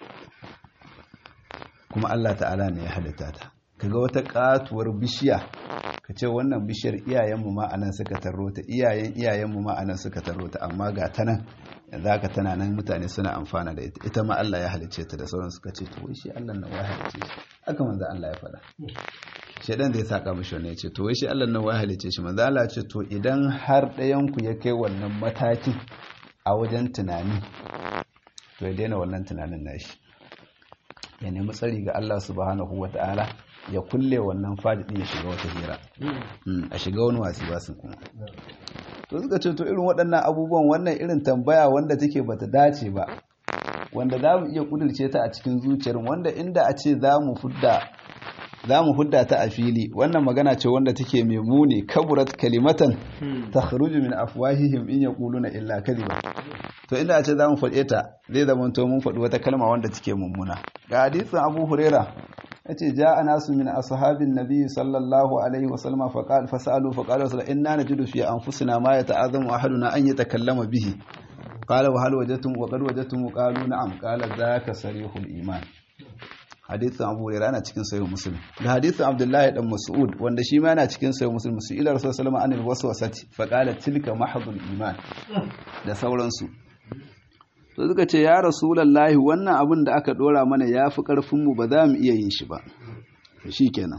kuma Allah ta'ala ne ya halitta ta kaga wata katuwar bishiya ka ce wannan bishiyar iyayenmu ma anan suka tarro ta iyayen iyayenmu ma anan suka tarro ta amma ga ta nan yanzu haka tana nan mutane suna amfana da ita ita ma Allah ya halicce ta da sauran suka ce to wai shi Allah nan wai halicce shi haka manzo Allah ya faɗa shedan zai saka mishi wannan ya ce to wai shi Allah nan wai halicce shi manzo Allah ya ce to idan har ɗayan ku ya kai wannan matakin a wajen tunani to ya daina wannan tunanin nashi ya nemi tsari ga Allah subhanahu wata'ala ya kulle wannan fadin ya shiga wata hira a shiga wani wasi ba su kuma to suka ce to irin waɗannan abubuwan wannan irin tambaya wanda take bata dace ba wanda za mu iya kudurce ta a cikin zuciyar wanda inda a ce za mu fudda za mu hudda ta a fili wannan magana ce wanda take mai muni kaburat kalimatan ta kharuju min afwahihim in yaquluna illa kadhiba to inda a ce za mu faɗe ta zai zama to mun faɗi wata kalma wanda take mummuna ga hadisin Abu Huraira yace ja'a nasu min ashabin nabi sallallahu alaihi wa sallam fa qala fasalu fa qala sallallahu inna najidu fi anfusina ma yata'azamu ahaduna an yatakallama bihi qala wa hal wajadtum wa qad wajadtum qalu na'am qala dhaka sarihul iman hadithin abu hurairah yana cikin sahih muslim da hadithin abdullahi dan mas'ud wanda shi ma yana cikin sahih muslim su ila rasul sallallahu alaihi wasallam waswasati fa qala tilka mahdhul iman da sauransu to suka ce ya rasulullahi wannan abin da aka dora mana yafi karfin mu ba za mu iya yin shi ba shikenan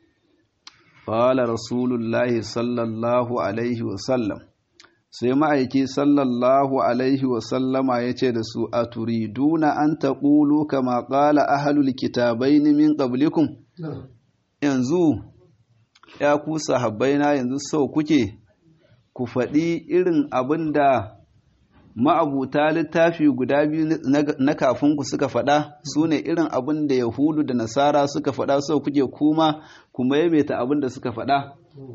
qala rasulullahi sallallahu alaihi wasallam sai ma'aiki sallallahu alaihi wasallama ya ce da su a turiduna an taƙulu kama ƙala ahalul kitabai min ƙablikum yanzu ya ku sahabbaina yanzu sau kuke ku faɗi irin abin da ma'abuta littafi guda biyu na kafinku suka faɗa su ne irin abin da yahudu da nasara suka faɗa sau kuke kuma kuma yameta abin da suka faɗa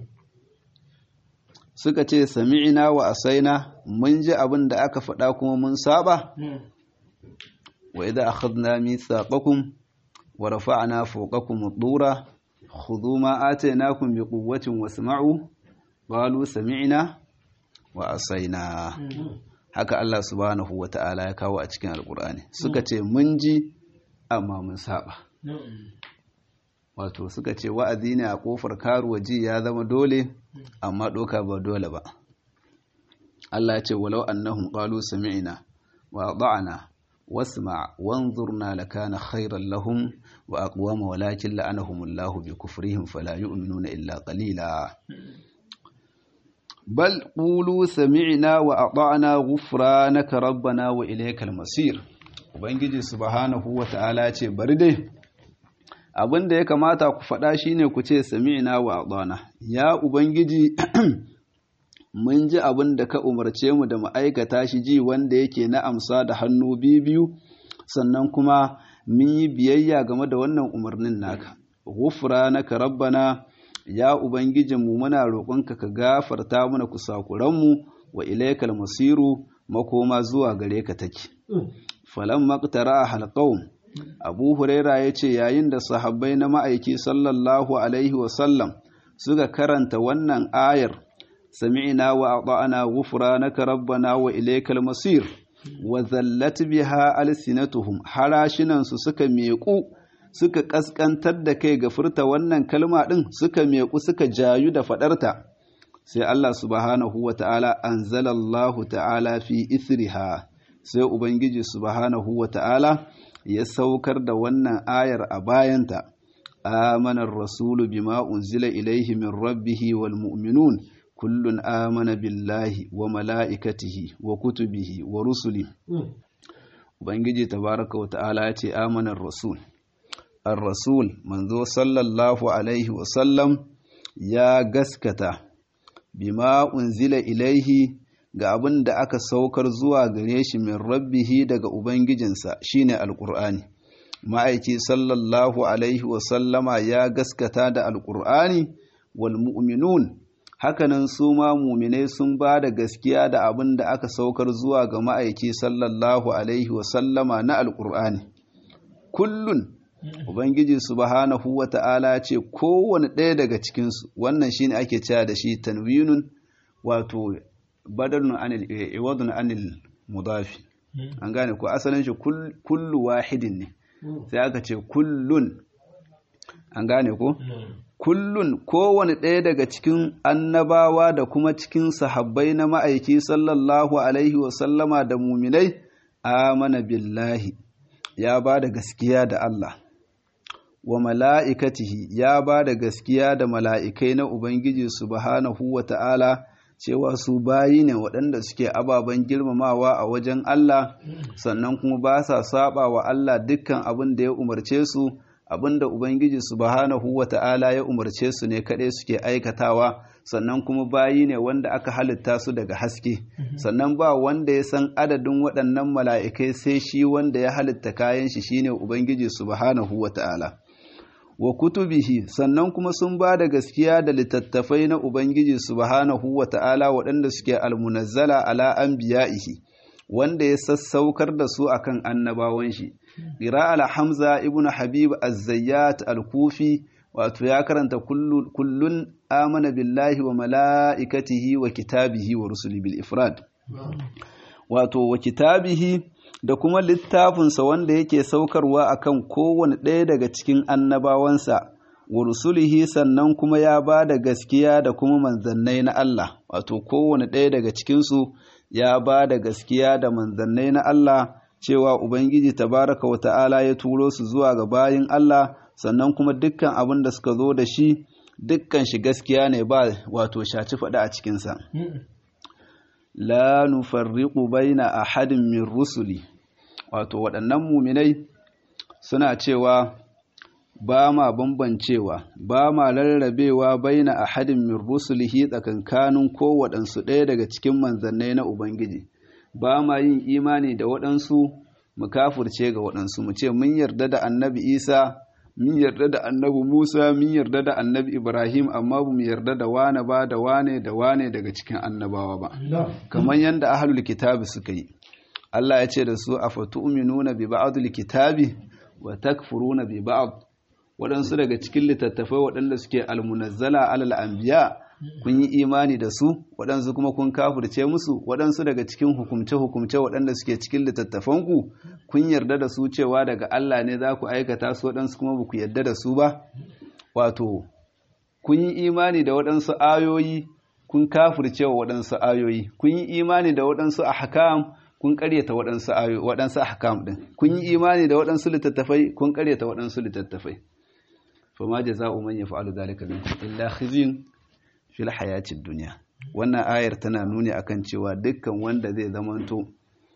suka ce sami'ina wa asaina mun ji abin da aka faɗa kuma mun saba wa idza akhadna mithaqakum wa rafa'na fawqakum ad-dura khudhu ma atainakum biquwwatin wasma'u qalu sami'na wa asaina haka Allah subhanahu wa ta'ala ya kawo a cikin alqur'ani suka ce mun ji amma mun saba wato suka ce wa'azi ne a kofar karuwa ji ya zama dole amma doka ba dole ba Allah ya ce walau annahum qalu sami'na wa ata'na wasma' wanzurna lakana khayran lahum wa aqwama walakin la'anahumullahu bi kufrihim fala yu'minuna illa qalila bal qulu sami'na wa ata'na ghufranaka rabbana wa ilaykal masir ubangiji subhanahu wa ta'ala ce bari dai abin da ya kamata ku faɗa shine ku ce sami'na wa adana ya ubangiji mun ji abin da ka umarce mu da mu aikata shi ji wanda yake na amsa da hannu biyu sannan kuma mun yi biyayya game da wannan umarnin naka ghufranaka rabbana ya ubangijinmu muna roƙonka ka gafarta mana kusakuranmu wa ilaikal masiru makoma zuwa gare ka take falan maqtara halqawm abu huraira ya ce yayin da sahabbai na ma'aiki sallallahu alaihi wasallam suka karanta wannan ayar sami'na wa ata'ana ghufranaka rabbana wa ilaykal masir wa zallat biha alsinatuhum harashinan su suka meku suka kaskantar da kai ga furta wannan kalma din suka meku suka jayu da fadarta sai Allah subhanahu wa ta'ala anzalallahu ta'ala fi ithriha sai ubangiji subhanahu wa ta'ala ya saukar da wannan ayar a bayanta amanar rasulu bima unzila ilaihi min rabbihi wal mu'minun kullun amana billahi wa mala'ikatihi wa kutubihi wa rusuli ubangiji tabaraka wa ta'ala ya ce amanar rasul ar-rasul manzo sallallahu alaihi wa sallam ya gaskata bima unzila ilaihi ga abin da aka saukar zuwa gare shi min rabbihi daga ubangijinsa shine alqur'ani ma'aiki sallallahu alaihi wasallama ya gaskata da alqur'ani wal mu'minun hakanan su ma muminai sun ba da gaskiya da abin da aka saukar zuwa ga ma'aiki sallallahu alaihi wasallama na alƙur'ani kullun ubangiji subhanahu wa ta'ala ce kowane ɗaya daga cikinsu wannan shine ake cewa da shi tanwinun wato badalun anil iwadun anil mudafi an gane ko asalin shi kullu wahidin ne sai aka ce kullun an gane ko kullun kowane ɗaya daga cikin annabawa da kuma cikin sahabbai na ma'aiki sallallahu alaihi wasallama da muminai amana billahi ya ba da gaskiya da Allah wa mala'ikatihi ya ba da gaskiya da mala'ikai na Ubangiji subhanahu wa ta'ala cewa su bayi ne waɗanda suke ababen girmamawa a wajen Allah sannan kuma ba sa saba wa Allah dukkan abin da ya umarce su abin da Ubangiji subhanahu wa ta'ala ya umarce su ne kaɗai suke aikatawa sannan kuma bayi ne wanda aka halitta su daga haske sannan ba wanda ya san adadin waɗannan mala'ikai sai shi wanda ya halitta kayan shi shine Ubangiji subhanahu wa ta'ala. wa kutubihi sannan kuma sun ba da gaskiya da littattafai na Ubangiji subhanahu wa ta'ala waɗanda suke almunazzala ala anbiya'ihi wanda ya sassaukar da su akan annabawan shi Qira al-Hamza ibn Habib az-Zayyat al-Kufi wato ya karanta kullun amana billahi wa mala'ikatihi wa kitabihi wa rusuli bil ifrad wato wa kitabihi da kuma littafinsa wanda yake saukarwa akan kowane ɗaya daga cikin annabawansa wa rusulihi sannan kuma ya ba da gaskiya da kuma manzannai na Allah wato kowane ɗaya daga cikinsu ya ba da gaskiya da manzannai na Allah cewa Ubangiji tabaraka wa ta'ala ya turo su zuwa ga bayin Allah sannan kuma dukkan abin da suka zo da shi dukkan shi gaskiya ne ba wato shaci faɗa a cikinsa. la nufarriqu baina ahadin min rusuli wato waɗannan muminai suna cewa ba ma bambancewa ba ma rarrabewa baina ahadin min rusulihi tsakankanin ko waɗansu ɗaya daga cikin manzannai na ubangiji ba ma yin imani da waɗansu mu kafurce ga waɗansu mu ce mun yarda da annabi isa mun yarda da annabi Musa mun yarda da annabi Ibrahim amma ba mu yarda da wane ba da wane da wane daga cikin annabawa ba kamar yadda ahlul kitabi suka yi Allah ya ce da su afatu'minuna bi ba'dil kitabi wa takfuruna bi ba'd waɗansu daga cikin littattafai waɗanda suke almunazzala alal anbiya kun yi imani da su waɗansu kuma kun kafirce musu waɗansu daga cikin hukumce-hukumce waɗanda suke cikin littattafanku kun yarda da su cewa daga Allah ne za ku aikata su waɗansu kuma ba ku yarda da su ba wato kun yi imani da waɗansu ayoyi kun kafirce wa waɗansu ayoyi kun yi imani da waɗansu ahkam kun ƙaryata waɗansu ayoyi waɗansu ahkam ɗin kun yi imani da waɗansu littattafai kun ƙaryata waɗansu littattafai fama jaza'u man yaf'alu dhalika minkum illa khizyun fil hayacin duniya wannan ayar tana nuni akan cewa dukkan wanda zai zamanto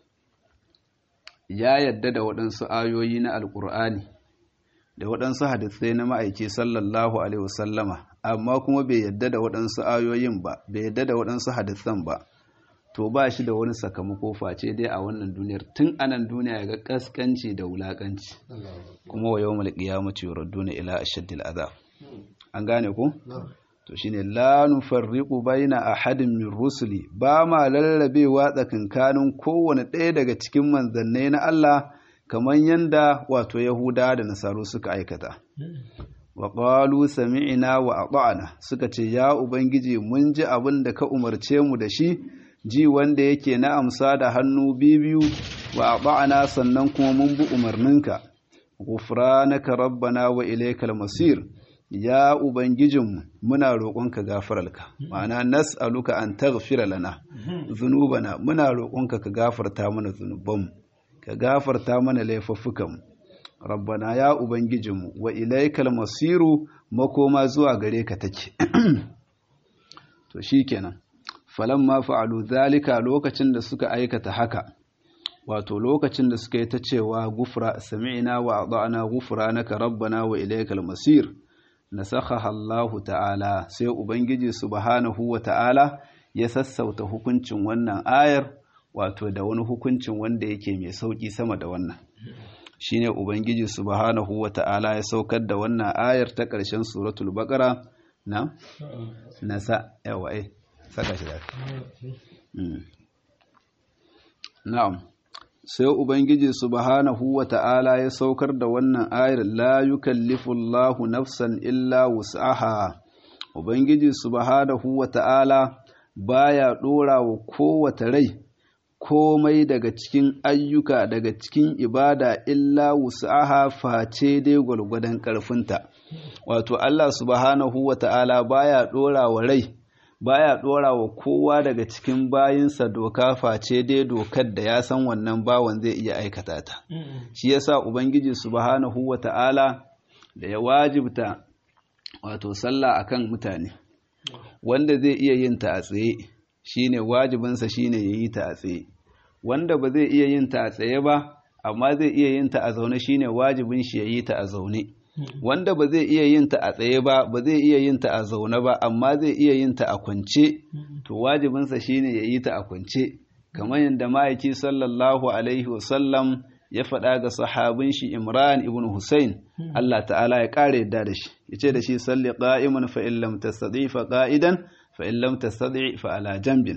ya yadda da waɗansu ayoyi na alkur'ani da waɗansu hadisai na ma'aiki sallallahu alaihi wasallama amma kuma bai yadda da waɗansu ayoyin ba bai yadda da waɗansu hadisan ba to ba shi da wani sakamako face dai a wannan duniyar tun anan duniya ya ga kaskanci da wulakanci kuma wa yawmal qiyamati yuradduna ila ashaddil azab an gane ko to shine la nufarriqu baina ahadin min rusuli ba ma lallabewa tsakankanin kowane ɗaya daga cikin manzannai na Allah kamar yanda wato Yahuda da Nasaru suka aikata wa qalu sami'na wa ata'na suka ce ya ubangiji mun ji abin da ka umarce mu da shi ji wanda yake na amsa da hannu biyu wa ata'na sannan kuma mun bi umarninka ghufranaka rabbana wa ilaykal masir ya Ubangijinmu muna roƙonka gafararka ma'ana nas'aluka an taghfira lana zunubana muna roƙonka ka gafarta mana zunubanmu ka gafarta mana laifuffukanmu rabbana ya Ubangijinmu wa ilaikal masiru makoma zuwa gare ka take to shikenan falamma fa'alu zalika lokacin da suka aikata haka wato lokacin da suka yi ta cewa gufra sami'na wa ata'na ghufranaka rabbana wa ilaikal masir nasakhaha Allahu ta'ala sai ubangiji subhanahu wa ta'ala ya sassauta hukuncin wannan ayar wato da wani hukuncin wanda yake mai sauki sama da wannan shine ubangiji subhanahu wa ta'ala ya saukar da wannan ayar ta ƙarshen suratul baqara na nasa yawa eh saka shi da na'am sai ubangiji subhanahu wa ta'ala ya saukar da wannan ayar la yukallifu Allahu nafsan illa wus'aha ubangiji subhanahu wa ta'ala baya dora wa kowace rai komai daga cikin ayyuka daga cikin ibada illa wus'aha face dai gwargwadon karfinta wato Allah subhanahu wa ta'ala baya dora wa rai baya dora wa kowa daga cikin bayinsa doka face dai dokar da ya san wannan bawan zai iya aikata ta shi yasa ubangiji subhanahu wata'ala da ya wajibta wato sallah akan mutane wanda zai iya yin ta a tsaye shine wajibinsa shine ya yi ta a tsaye wanda ba zai iya yin ta a tsaye ba amma zai iya yin ta a zaune shine wajibin shi ya yi ta a zaune wanda ba zai iya yin ta a tsaye ba ba zai iya yin ta a zaune ba amma zai iya yin ta a kwance to wajibinsa shine ya yi ta a kwance kamar yadda ma'aiki sallallahu alaihi wasallam ya faɗa ga sahabin shi Imran ibn Hussein Allah ta'ala ya ƙara yadda da shi yace da shi salli qa'iman fa in lam tastati fa qa'idan fa in lam tastati fa ala janbin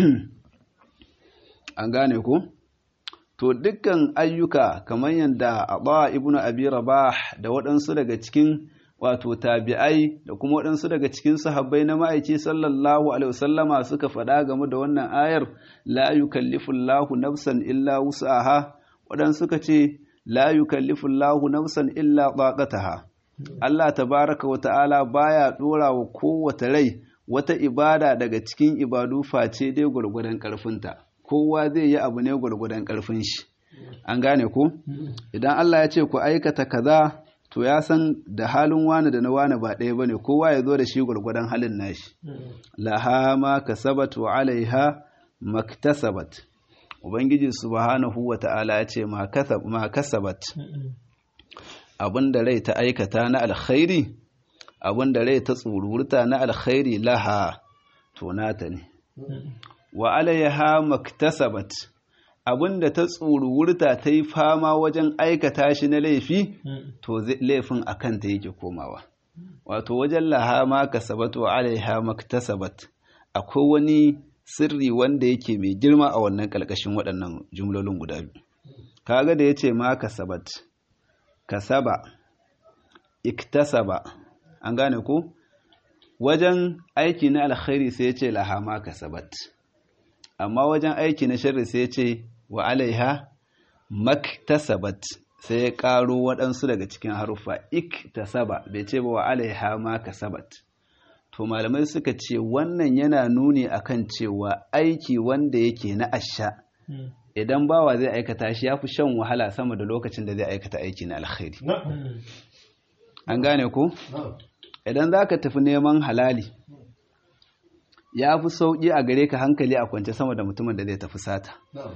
an gane ko to dukkan ayyuka kamar yadda Aba ibn Abi Rabah da waɗansu daga cikin wato tabi'ai da kuma waɗansu daga cikin sahabbai na ma'aiki sallallahu alaihi wasallama suka faɗa game da wannan ayar la yukallifu Allahu nafsan illa wus'aha waɗansu suka ce la yukallifu Allahu nafsan illa taqataha Allah tabaraka wa ta'ala baya dora wa kowace rai wata ibada daga cikin ibadu face dai gwargwadon karfinta kowa zai yi abu ne gwargwadon karfin shi an gane ko idan Allah ya ce ku aikata kaza to ya san da halin wani da na wani ba ɗaya bane kowa ya zo da shi gwargwadon halin nashi laha ma kasabat wa alaiha maktasabat ubangiji subhanahu wa ta'ala ya ce ma kasabat abinda rai ta aikata na alkhairi abinda rai ta tsururta na alkhairi laha to nata ne wa alaiha maktasabat abinda ta tsururta ta yi fama wajen aikata shi na laifi to laifin a kanta yake komawa wato wajen laha ma kasabat wa alaiha maktasabat akwai wani sirri wanda yake mai girma a wannan ƙalƙashin waɗannan jumlolin guda biyu kaga da yace ma kasabat kasaba iktasaba an gane ko wajen aiki na alkhairi sai yace laha ma kasabat amma wajen aiki na sharri sai yace wa alaiha maktasabat sai ya ƙaro waɗansu daga cikin haruffa iktasaba bai ce ba wa alaiha ma kasabat to malamai suka ce wannan yana nuni akan cewa aiki wanda yake na asha idan bawa zai aikata shi ya fi shan wahala sama da lokacin da zai aikata aiki na alkhairi an gane ku idan za ka tafi neman halali ya fi sauƙi a gare ka hankali a kwance sama da mutumin da zai tafi sata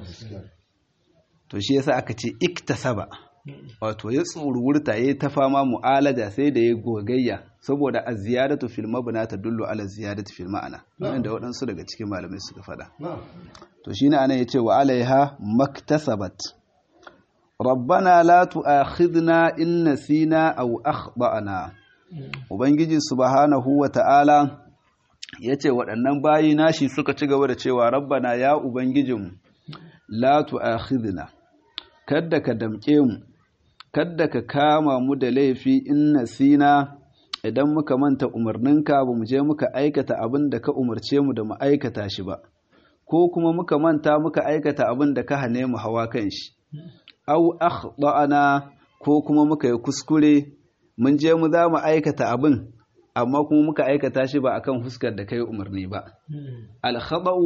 to shi yasa aka ce iktasaba wato ya tsururta ya ta fama mu'alaja sai da ya gogayya saboda a ziyadatu fil mabna ta dullu ala ziyadatu fil ma'ana wannan da waɗansu daga cikin malamai suka faɗa to shine anan yace wa alaiha maktasabat rabbana la tu'akhidna in nasina aw akhtana ubangiji subhanahu wa ta'ala yace waɗannan bayi nashi suka ci gaba da cewa rabbana ya ubangijinmu la tu'akhidna kadda ka damke mu kadda ka kama mu da laifi in nasina idan muka manta umarninka ba mu je muka aikata abin da ka umarce mu da mu aikata shi ba ko kuma muka manta muka aikata abin da ka hane mu hawa kan shi au akhtana ko kuma muka yi kuskure mun je mu za mu aikata abin amma kuma muka aikata shi ba akan fuskar da kai umarni ba al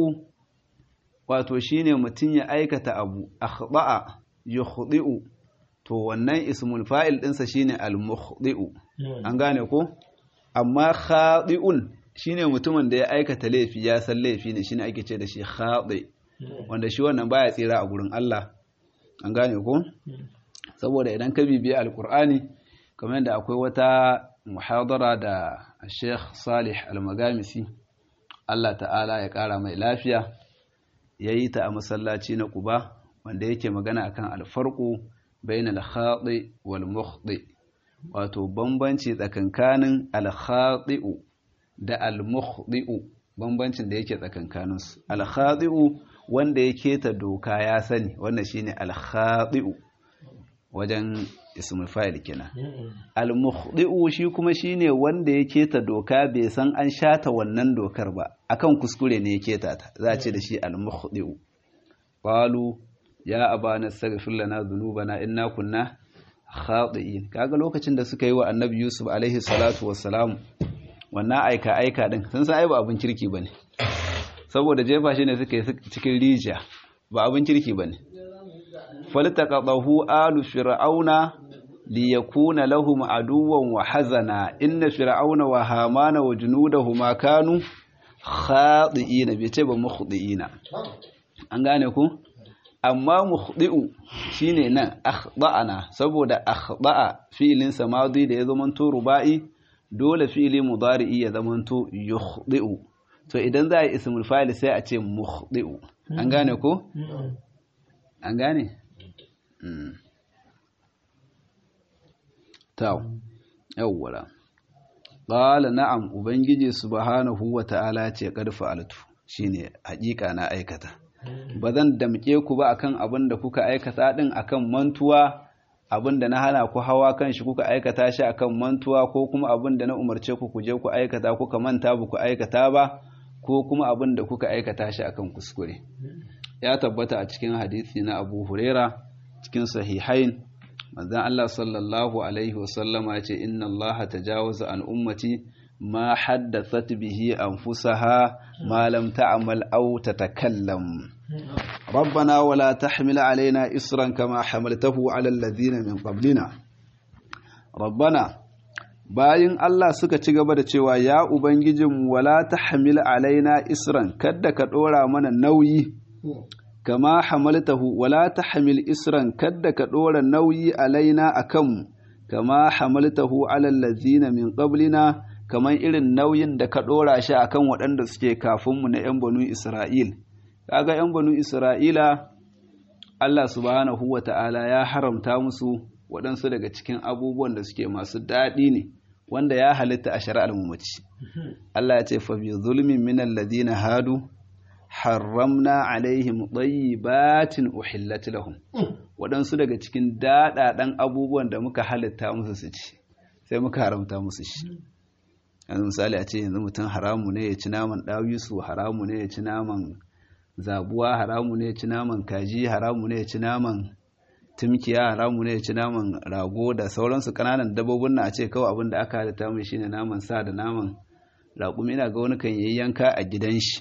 wato shine mutum ya aikata abu akhda'a yukhdi'u to wannan ismul fa'il ɗinsa shine al-mukhdi'u an gane ko amma khadi'un shine mutumin da ya aikata laifi ya san laifi ne shine ake ce da shi khadi wanda shi wannan baya tsira a gurin Allah an gane ko saboda idan ka bibiye alqur'ani kamar yadda akwai wata muhadara da Sheikh Salih Al-Magamisi Allah ta'ala ya kara mai lafiya yayi ta a masallaci na Quba wanda yake magana akan alfarqu bainal khati wal mukhti wato bambanci tsakankanin al khati'u da al-mukhdi'u bambancin da yake tsakankaninsu al-khadi'u wanda ya keta doka ya sani wannan shine al-khadi'u wajen ismul fa'il kenan al-mukhdi'u shi kuma shine wanda ya keta doka bai san an shata wannan dokar ba akan kuskure ne ya keta ta za a ce da shi al-mukhdi'u qalu ya abana astaghfir lana dhunubana inna kunna khati'in kaga lokacin da suka yi wa annabi yusuf alaihi salatu wassalam wannan aika aika din sun san ai ba abin kirki bane saboda jefa shi ne suka yi cikin rijiya ba abin kirki bane faltaqadahu alu fir'auna liyakuna lahum aduwwan wa hazana inna fir'auna wa hamana wa junudahuma kanu khati'ina bai ce ba mukhdi'ina an gane ku amma mukhdi'u shine nan akhda'ana saboda akhda'a fi'ilin samadi da ya zamanto ruba'i dole fi'ili mudari'i ya zamanto yukhdi'u to idan za a yi ismul fa'il sai a ce mukhdi'u an gane ko an gane taw yawwala qala na'am ubangiji subhanahu wa ta'ala ce qad fa'altu shine hakika na aikata ba zan damke ku ba akan abin da kuka aikata din akan mantuwa abin da na hana ku hawa kan shi kuka aikata shi akan mantuwa ko kuma abin da na umarce ku ku je ku aikata kuka manta ba ku aikata ba ko kuma abin da kuka aikata shi akan kuskure ya tabbata a cikin hadisi na Abu Huraira cikin sahihain manzon Allah sallallahu alaihi wasallama ya ce inna Allah tajawaza an ummati ma haddathat bihi anfusaha ma lam ta'mal aw tatakallam ربنا ولا تحمل علينا إسرا كما حملته على الذين من قبلنا ربنا bayin Allah suka ci gaba da cewa ya ubangijin wala tahmil alaina isran kadda ka dora mana nauyi kama hamaltahu wala tahmil isran kadda ka dora nauyi alaina akan kama hamaltahu ala allazina min qablina kaman irin nauyin da ka dora shi akan waɗanda suke kafin mu na 'yan banu Isra'il kaga 'yan banu Isra'ila Allah subhanahu wa ta'ala ya haramta musu waɗansu daga cikin abubuwan da suke masu daɗi ne wanda ya halitta a shari'ar mamaci. Allah ya ce, fa bi zulmin min alladhina hadu haramna alaihim tayyibatin uhillat lahum waɗansu daga cikin daɗaɗan abubuwan da muka halitta musu su ci sai muka haramta musu shi yanzu misali a ce yanzu mutum haramu ne ya ci naman ɗawisu haramu ne ya ci naman zabuwa haramu ne ya ci naman kaji haramu ne ya ci naman timkiya haramu ne ya ci naman rago da sauransu kananan dabbobin na a ce kawai abin da aka halitta mai shine naman sa da naman raƙumi ina ga wani kan yi yanka a gidan shi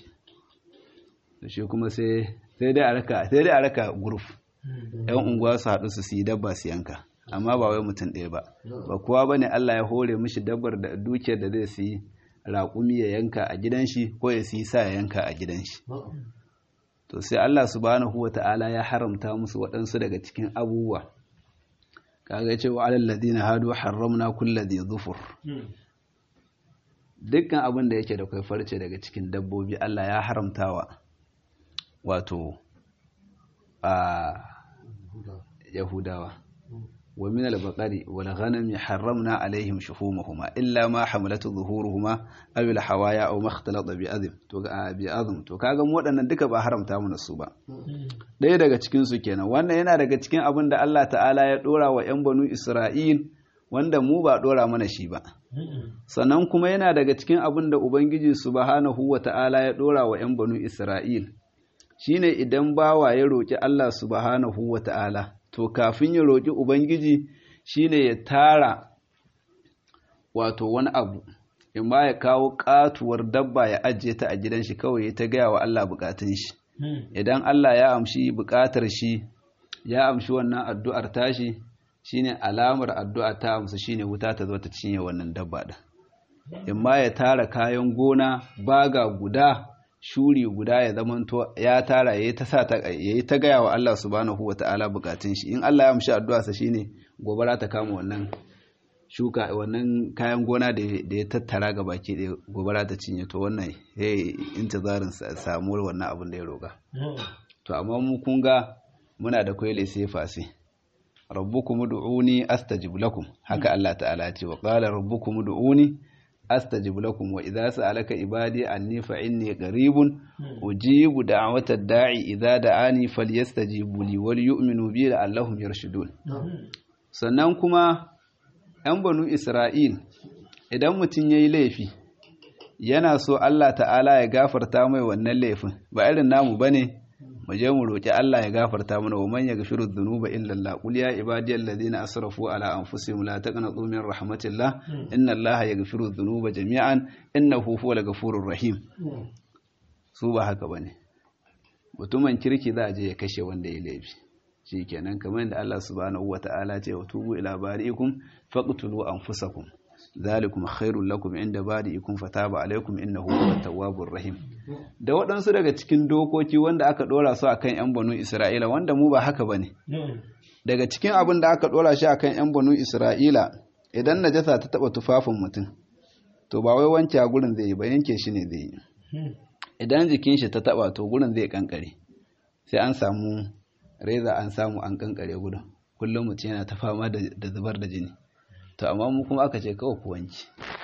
da shi kuma sai dai a raka sai dai a raka guruf yan unguwa su haɗu su yi dabba su yanka amma ba wai mutum ɗaya ba ba kowa bane Allah ya hore mishi dabbar da dukiyar da zai siyi raƙumi ya yanka a gidan shi ko ya siyi sa ya yanka a gidan shi to sai Allah subhanahu wa ta'ala ya haramta musu waɗansu daga cikin abubuwa kaga ce wa alal ladina hadu harramna kulli dhi dhufur dukkan abin da yake da kai farce daga cikin dabbobi Allah ya haramtawa wato a yahudawa wa min al-baqari wal ghanami harramna alaihim shuhumahuma illa ma hamalatu zuhuruhuma aw al-hawaya aw ma ikhtalata bi adhim to ga bi adhim to kaga mu waɗannan duka ba haramta mu su ba ɗaya daga cikin su kenan wannan yana daga cikin abin da Allah ta'ala ya dora wa ƴan banu Isra'il wanda mu ba dora mana shi ba sannan kuma yana daga cikin abin da ubangiji subhanahu wa ta'ala ya dora wa ƴan banu Isra'il shine idan bawa ya roki Allah subhanahu wa ta'ala to kafin ya roƙi Ubangiji shine ya tara wato wani abu in ba ya kawo katuwar dabba ya ajiye ta a gidan shi kawai ya ta gaya wa Allah bukatun shi idan Allah ya amshi bukatar shi ya amshi wannan addu'ar tashi shine alamar addu'a ta amsa shine wuta ta zo ta cinye wannan dabba din in ma ya tara kayan gona baga guda shuri guda ya zamanto ya tara yayi ta sa yayi ta gaya wa Allah subhanahu wataala bukatun shi in Allah ya amshi addu'a sa shine gobara ta kama wannan shuka wannan kayan gona da ya tattara ga baki da gobara ta cinye to wannan yayi intizarin samu wannan abin da ya roka to amma mu kun ga muna da kwaile sai fasi rabbukum ud'uni astajib lakum haka Allah ta'ala ya ce wa qala rabbukum ud'uni astajib lakum wa idza sa'alaka ibadi anni fa inni qaribun ujibu da'wata da'i idza da'ani falyastajibu li wal yu'minu bi la'allahum yarshudun sannan kuma ‘yan banu Isra'il, idan mutum ya yi laifi, yana so Allah ta'ala ya gafarta mai wannan laifin, ba irin namu ba ne, mu je mu roƙi Allah ya gafarta mana wa manya gafiru zunuba illallah qul ya ibadiyal ladina asrafu ala anfusihim la taqnatu min rahmatillah inna allaha yaghfiru dhunuba jami'an innahu huwal ghafurur rahim su ba haka bane mutumin kirki za a je ya kashe wanda ya laifi shikenan kamar yadda Allah subhanahu wata'ala ce wa tubu ila bari'ikum faqtulu anfusakum zalikum khairul lakum inda bari'ikum fataba alaikum innahu huwat tawwabur rahim da waɗansu daga cikin dokoki wanda aka dora su akan yan banu Isra'ila wanda mu ba haka bane daga cikin abin da aka dora shi akan yan banu Isra'ila idan najasa ta taba tufafin mutum to ba wai wanke a gurin zai yi ba yanke shi ne zai yi idan jikin shi ta taba to gurin zai kankare sai an samu reza an samu an kankare gudun kullum mutum yana ta fama da zubar da jini to amma mu kuma aka ce kawai ku wanki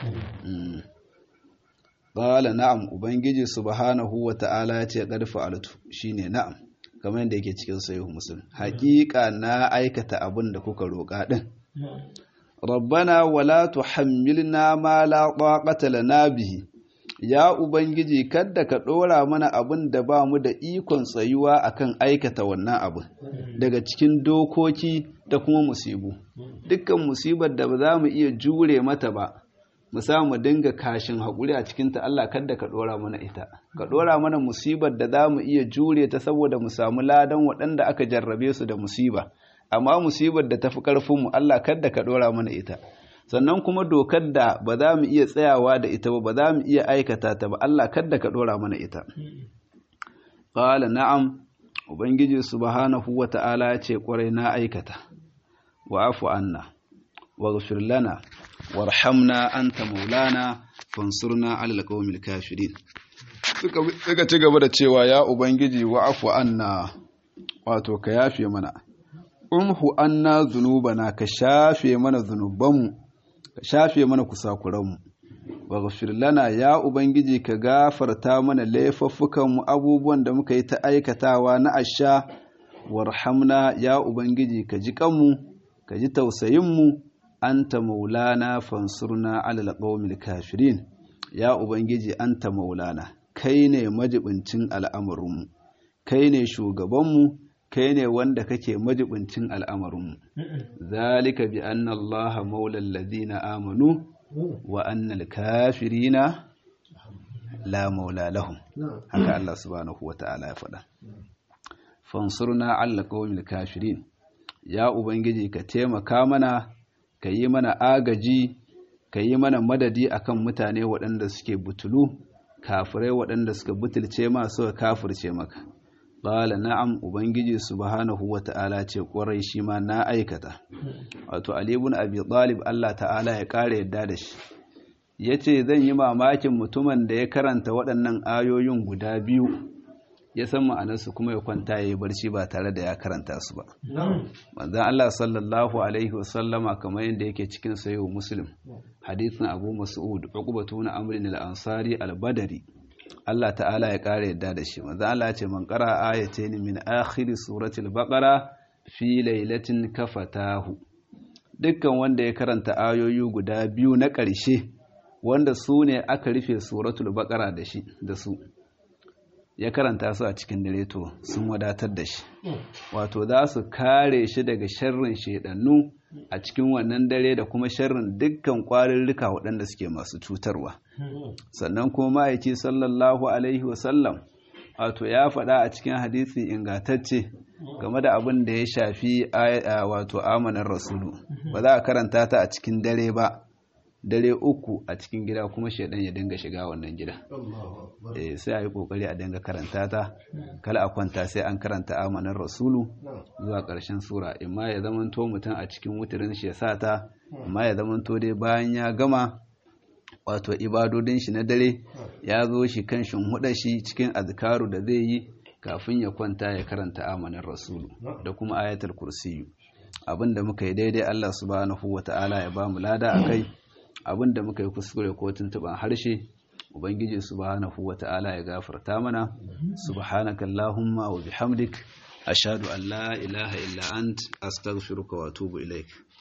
qala na'am ubangiji subhanahu wa ta'ala ya ce qad fa'altu shine na'am kamar yadda yake cikin sahih muslim haƙiƙa na aikata abin da kuka roƙa din rabbana wala tuhammilna ma la taqata lana bihi ya Ubangiji kadda ka ɗora mana abin da ba mu da ikon tsayuwa akan aikata wannan abin daga cikin dokoki da kuma musibu dukkan musibar da ba za mu iya jure mata ba mu samu dinga kashin haƙuri a cikinta Allah kadda ka ɗora mana ita ka ɗora mana musibar da za mu iya jure ta saboda mu samu ladan waɗanda aka jarrabe su da musiba amma musibar da tafi ƙarfinmu Allah kadda ka ɗora mana ita sannan kuma dokar da ba za mu iya tsayawa da ita ba ba za mu iya aikata ta ba Allah kadda ka dora mana ita qala na'am ubangiji subhanahu wata'ala ya ce kwarai na aikata wa afu anna waghfir lana warhamna anta maulana fansurna 'alal qawmil kafirin suka ci gaba da cewa ya ubangiji wa afu anna wato ka yafe mana umhu anna zunubana ka shafe mana zunubanmu ka shafe mana kusakuranmu waghfir lana ya ubangiji ka gafarta mana laifuffukanmu abubuwan da muka yi ta aikatawa na asha warhamna ya ubangiji ka ji kanmu ka ji tausayinmu anta maulana fansurna alal qawmil kafirin ya ubangiji anta maulana kai ne majibincin al'amarinmu kai ne shugabanmu kai ne wanda kake majibincin al'amarinmu zalika bi anna allaha maulal ladina amanu wa annal kafirina la maula lahum haka Allah subhanahu wata'ala ya faɗa fansurna alla qawmil kafirin ya ubangiji ka taimaka mana ka yi mana agaji ka yi mana madadi akan mutane waɗanda suke butulu kafirai waɗanda suka butulce ma suka kafirce maka Ƙala na'am Ubangiji subhanahu wa ta'ala ce ƙwarai shi ma na aikata. Wato, Ali ibn Abi Talib Allah ta'ala ya ƙara yadda da shi. Ya ce zan yi mamakin mutumin da ya karanta waɗannan ayoyin guda biyu, ya san ma'anarsu kuma ya kwanta ya yi barci ba tare da ya karanta su ba. Manzan Allah sallallahu Alaihi wasallama kamar yadda yake cikin sayo Muslim, hadithin Abu Mas'ud, Uqbatu na Amrin al-Ansari al-Badari. Allah ta'ala ya ƙara yadda da shi manzo Allah ya ce man qara ayatayn min akhir suratul baqara fi lailatin kafatahu dukkan wanda ya karanta ayoyi guda biyu na ƙarshe wanda su ne aka rufe suratul baqara da shi da su ya karanta su a cikin dare to sun wadatar da shi wato za su kare shi daga sharrin shedannu a cikin wannan dare da kuma sharrin dukkan ƙwarurruka waɗanda suke masu cutarwa sannan kuma ma'aiki sallallahu alaihi wasallam wato ya faɗa a cikin hadisi ingatacce game da abin da ya shafi wato amanar rasulu ba za a karanta ta a cikin dare ba dare uku a cikin gida kuma shaidan ya dinga shiga wannan gida sai a yi kokari a dinga karanta ta kala a kwanta sai an karanta amanar rasulu zuwa ƙarshen sura imma ya zamanto mutum a cikin wutirin shi ya sa ta amma ya zamanto dai bayan ya gama wato ibadodin shi na dare ya zo shi kan shinhuda shi cikin azkaru da zai yi kafin ya kwanta ya karanta amanar rasulu da kuma ayatul kursiyu abinda muka yi daidai Allah subhanahu wata'ala ya ba mu lada akai abin da muka yi kuskure ko tuntuban harshe ubangiji subhanahu wata'ala ya gafarta mana subhanakallahumma wa bihamdik ashhadu an la ilaha illa ant astaghfiruka wa atubu ilaik